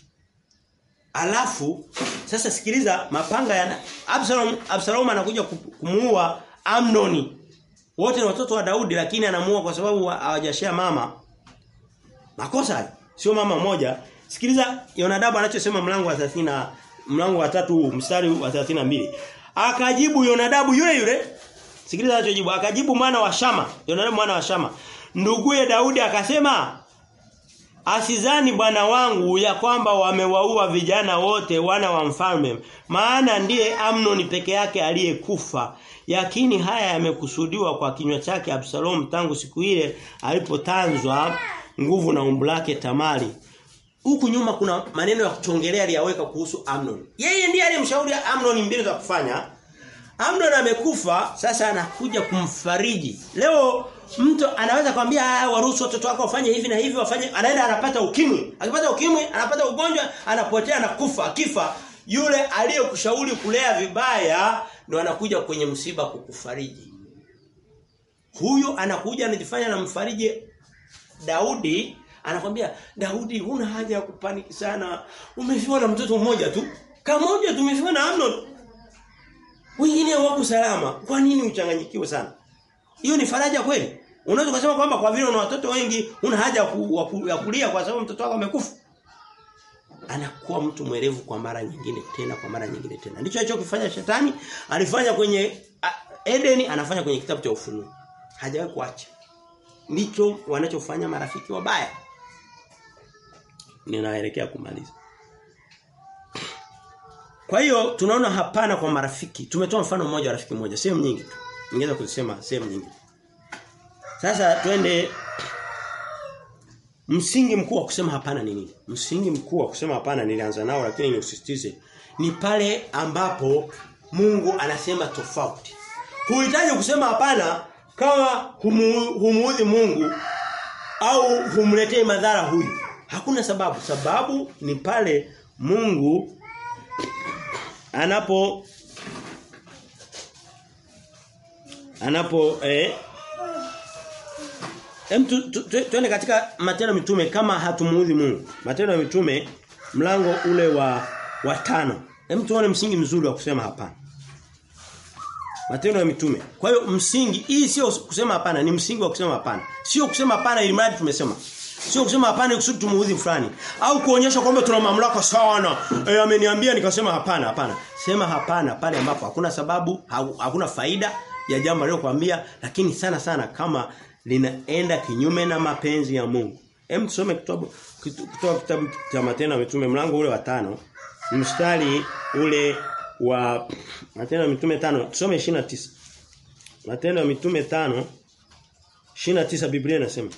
Alafu sasa sikiliza mapanga ya Absalom Absalom anakuja kumuua Amnoni. Wote ni watoto wa Daudi lakini anamuua kwa sababu hawajashia mama. Makosa sio mama moja. Sikiliza Yonadabu anachosema mlango wa 30 mlango wa tatu mstari wa 32. Akajibu Yonadabu yule yule. Sikiliza anachojibu. Akajibu mwana wa Shama. Yonadabu mwana wa Shama. Nduguye Daudi akasema Asizani bwana wangu ya kwamba wamewaua vijana wote wana wa mfalme maana ndiye Amnon peke yake aliyekufa yakini haya yamekusudiwa kwa kinywa chake Absalom tangu siku ile alipotanzwa nguvu na umbu lake Tamari huku nyuma kuna maneno ya kutongelea aliyaweka kuhusu Amnon yeye ndiye aliyemshauri Amnon mbinu za kufanya Amnon amekufa sasa anakuja kumfariji leo mtu anaweza kwambia waruhusu watoto wako wafanye hivi na hivi wafanye anaenda anapata ukimwi akipata ukimwi anapata ugonjwa anapotea anakufa akifa yule aliyekushauri kulea vibaya ndo anakuja kwenye msiba kukufariji huyo anakuja anajifanya na mfariji Daudi anakwambia Daudi huna haja ya kupaniki sana umefiwa na mtoto mmoja tu kamoja tumefiwa na Amnon wengine wako salama kwa nini uchanganyikiwe sana hiyo ni faraja kweli? Unaweza kusema kwamba kwa vile una watoto wengi una haja ya kulia kwa sababu mtoto wako amekufa. Anakuwa mtu mwerevu kwa mara nyingine tena kwa mara nyingine tena. Ndicho alichokifanya shetani, alifanya kwenye Edeni, anafanya kwenye kitabu cha Ufunuo. Hajawahi kuacha. Ndicho wanachofanya marafiki wabaya. Ninaelekea kumaliza. Kwa hiyo tunaona hapana kwa marafiki. Tumetoa mfano mmoja wa rafiki mmoja, sehemu nyingi tu. Ningeweza kusema sehemu nyingi. Sasa twende msingi mkuu wa kusema hapana ni nini? Msingi mkuu wa kusema hapana nilianza nao lakini niusisitize ni pale ambapo Mungu anasema tofauti. Huhitaji kusema hapana kama humu, humuudhi Mungu au humletee madhara huyu. Hakuna sababu. Sababu ni pale Mungu anapo anapo eh Hem tuende katika matendo mitume kama hatumuudhi Mungu. Matendo ya mitume mlango ule wa wa tano. Hem tuone msingi mzuri wa kusema hapana. Matendo ya mitume. Kwa hiyo msingi hii sio kusema hapana, ni msingi wa kusema hapana. Sio kusema hapana ili mradi tumesema. Sio kusema hapana kusudi tumuudhi fulani au kuonyesha kwamba tuna mamlaka sana. Eh ameniambia nikasema hapana, hapana. Sema hapana pale ambapo hakuna sababu, hakuna faida ya jambo alilokuambia lakini sana sana kama linaenda kinyume na mapenzi ya Mungu. Hem tusome kitabu kutoka kitabu cha Matendo ya Mitume mlango ule wa tano mstari ule wa Matendo ya Mitume tano tusome 29. Matendo ya Mitume tano 29 Biblia inasema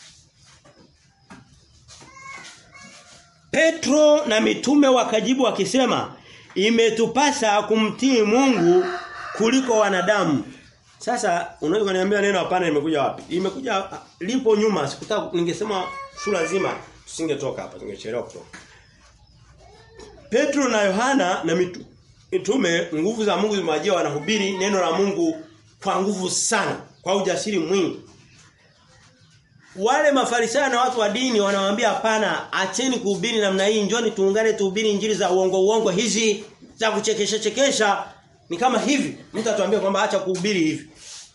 Petro na mitume wakajibu wakisema imetupasa kumtii Mungu kuliko wanadamu. Sasa unaweza kuniambia neno hapana limekuja wapi? Limekuja lipo nyuma sikutaka ningesema sura nzima tusingetoka hapa tungechelewa kutoka. Petro na Yohana na mitu, mitume nguvu za Mungu zimewajia wanahubiri neno la Mungu kwa nguvu sana, kwa ujasiri mwingi. Wale mafarisayo na watu wa dini wanawaambia hapana, acheni kuhubiri namna hii, njoni tuungane tuhubiri injili za uongo uongo hizi za kuchekesha chekesha. Ni kama hivi. Mtu atuambia kwamba acha kuhubiri hivi.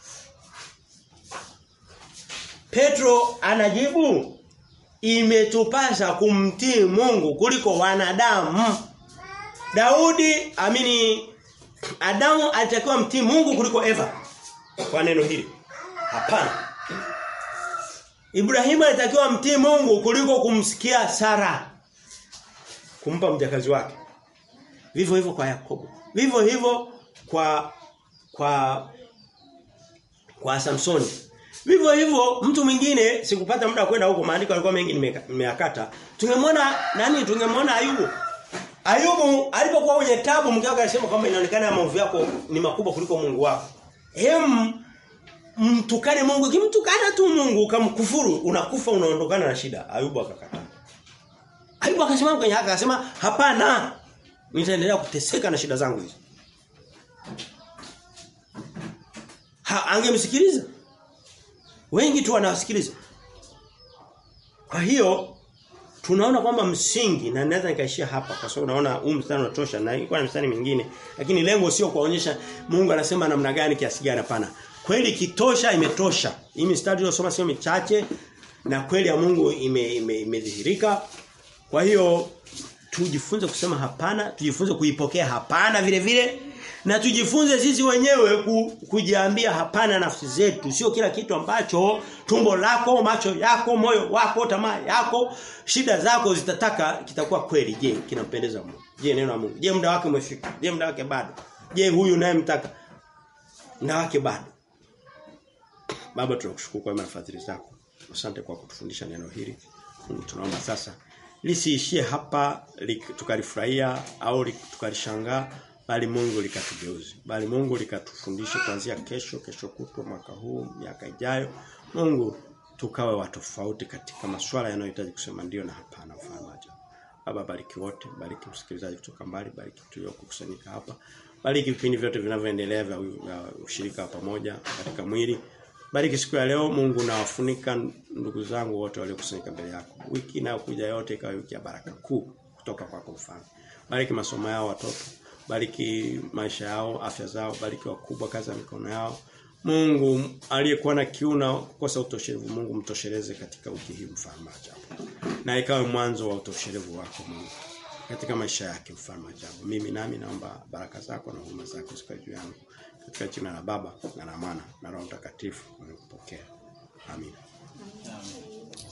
Petro anajibu imetupasa kumtii Mungu kuliko wanadamu. Daudi amini Adamu alitakiwa mtii Mungu kuliko Eva. Kwa neno hili. Hapana. Ibrahimu alitakiwa mtii Mungu kuliko kumsikia Sara. Kumpa mjakazi wake. Vivyo hivyo kwa Yakobo. Vivyo hivyo kwa kwa kwa Samsoni. Vivyo hivyo mtu mwingine sikupata muda kwenda huko maandiko yalikuwa mengi nimeyakata. Tungemwona nani tungemwona Ayubu. Ayubu alipokuwa kwenye tabu mke wake alisema kwamba inaonekana maovu yako ni makubwa kuliko Mungu wako. Hem mtukane Mungu kimtukana tu Mungu ukamkufuru unakufa unaondokana na shida. Ayubu akakataa. Ayubu akasema kwenye haka akasema hapana. Nitaendelea kuteseka na shida zangu hizi. Ha angemsikiliza. Wengi tu wanawasikiliza. Kwa hiyo tunaona kwamba msingi na naweza nikaishia hapa kwa sababu naona huu mstari unatosha na ilikuwa na mstari mingine lakini lengo sio kuonyesha Mungu anasema namna gani kiasi gani hapana. Kweli kitosha imetosha. Hii mstari tuliyosoma sio michache na kweli ya Mungu imedhihirika. Ime, ime kwa hiyo tujifunze kusema hapana, tujifunze kuipokea hapana vile vile na tujifunze sisi wenyewe ku, kujiambia hapana nafsi zetu sio kila kitu ambacho tumbo lako macho yako moyo wako tamaa yako shida zako zitataka kitakuwa kweli je kinampendeza Mungu je neno la Mungu je muda wake umefika je muda wake bado je huyu naye mtaka muda wake bado baba tunakushukuru kwa fadhili zako asante kwa kutufundisha neno hili Mungu tunaomba sasa lisiishie hapa tukalifurahia au tukalishangaa bali Mungu likatugeuze bali Mungu likatufundishe kuanzia kesho kesho kutwa mwaka huu miaka ijayo Mungu tukawe watofauti katika masuala yanayohitaji kusema ndio na hapana ufamaji Baba bariki wote bariki msikilizaji kutoka mbali bariki tuliokusanyika hapa bariki vipindi vyote vinavyoendelea vya ushirika pamoja katika mwili bariki siku ya leo Mungu na wafunika ndugu zangu wote waliokusanyika mbele yako wiki inayokuja yote ikawa wiki ya baraka kuu kutoka kwako mfalme bariki masomo yao watoto bariki maisha yao, afya zao, bariki wakubwa kazi ya mikono yao. Mungu aliyekuwa na kiu na kukosa utoshelevu, Mungu mtosheleze katika wiki hii mfalme ajabu. Na ikawe mwanzo wa utoshelevu wako Mungu katika maisha yake mfalme ajabu. Mimi nami naomba baraka zako na huruma zako zikae juu yangu katika jina la Baba na la Mwana na Roho Mtakatifu. Nikupokea. Amina. Amen.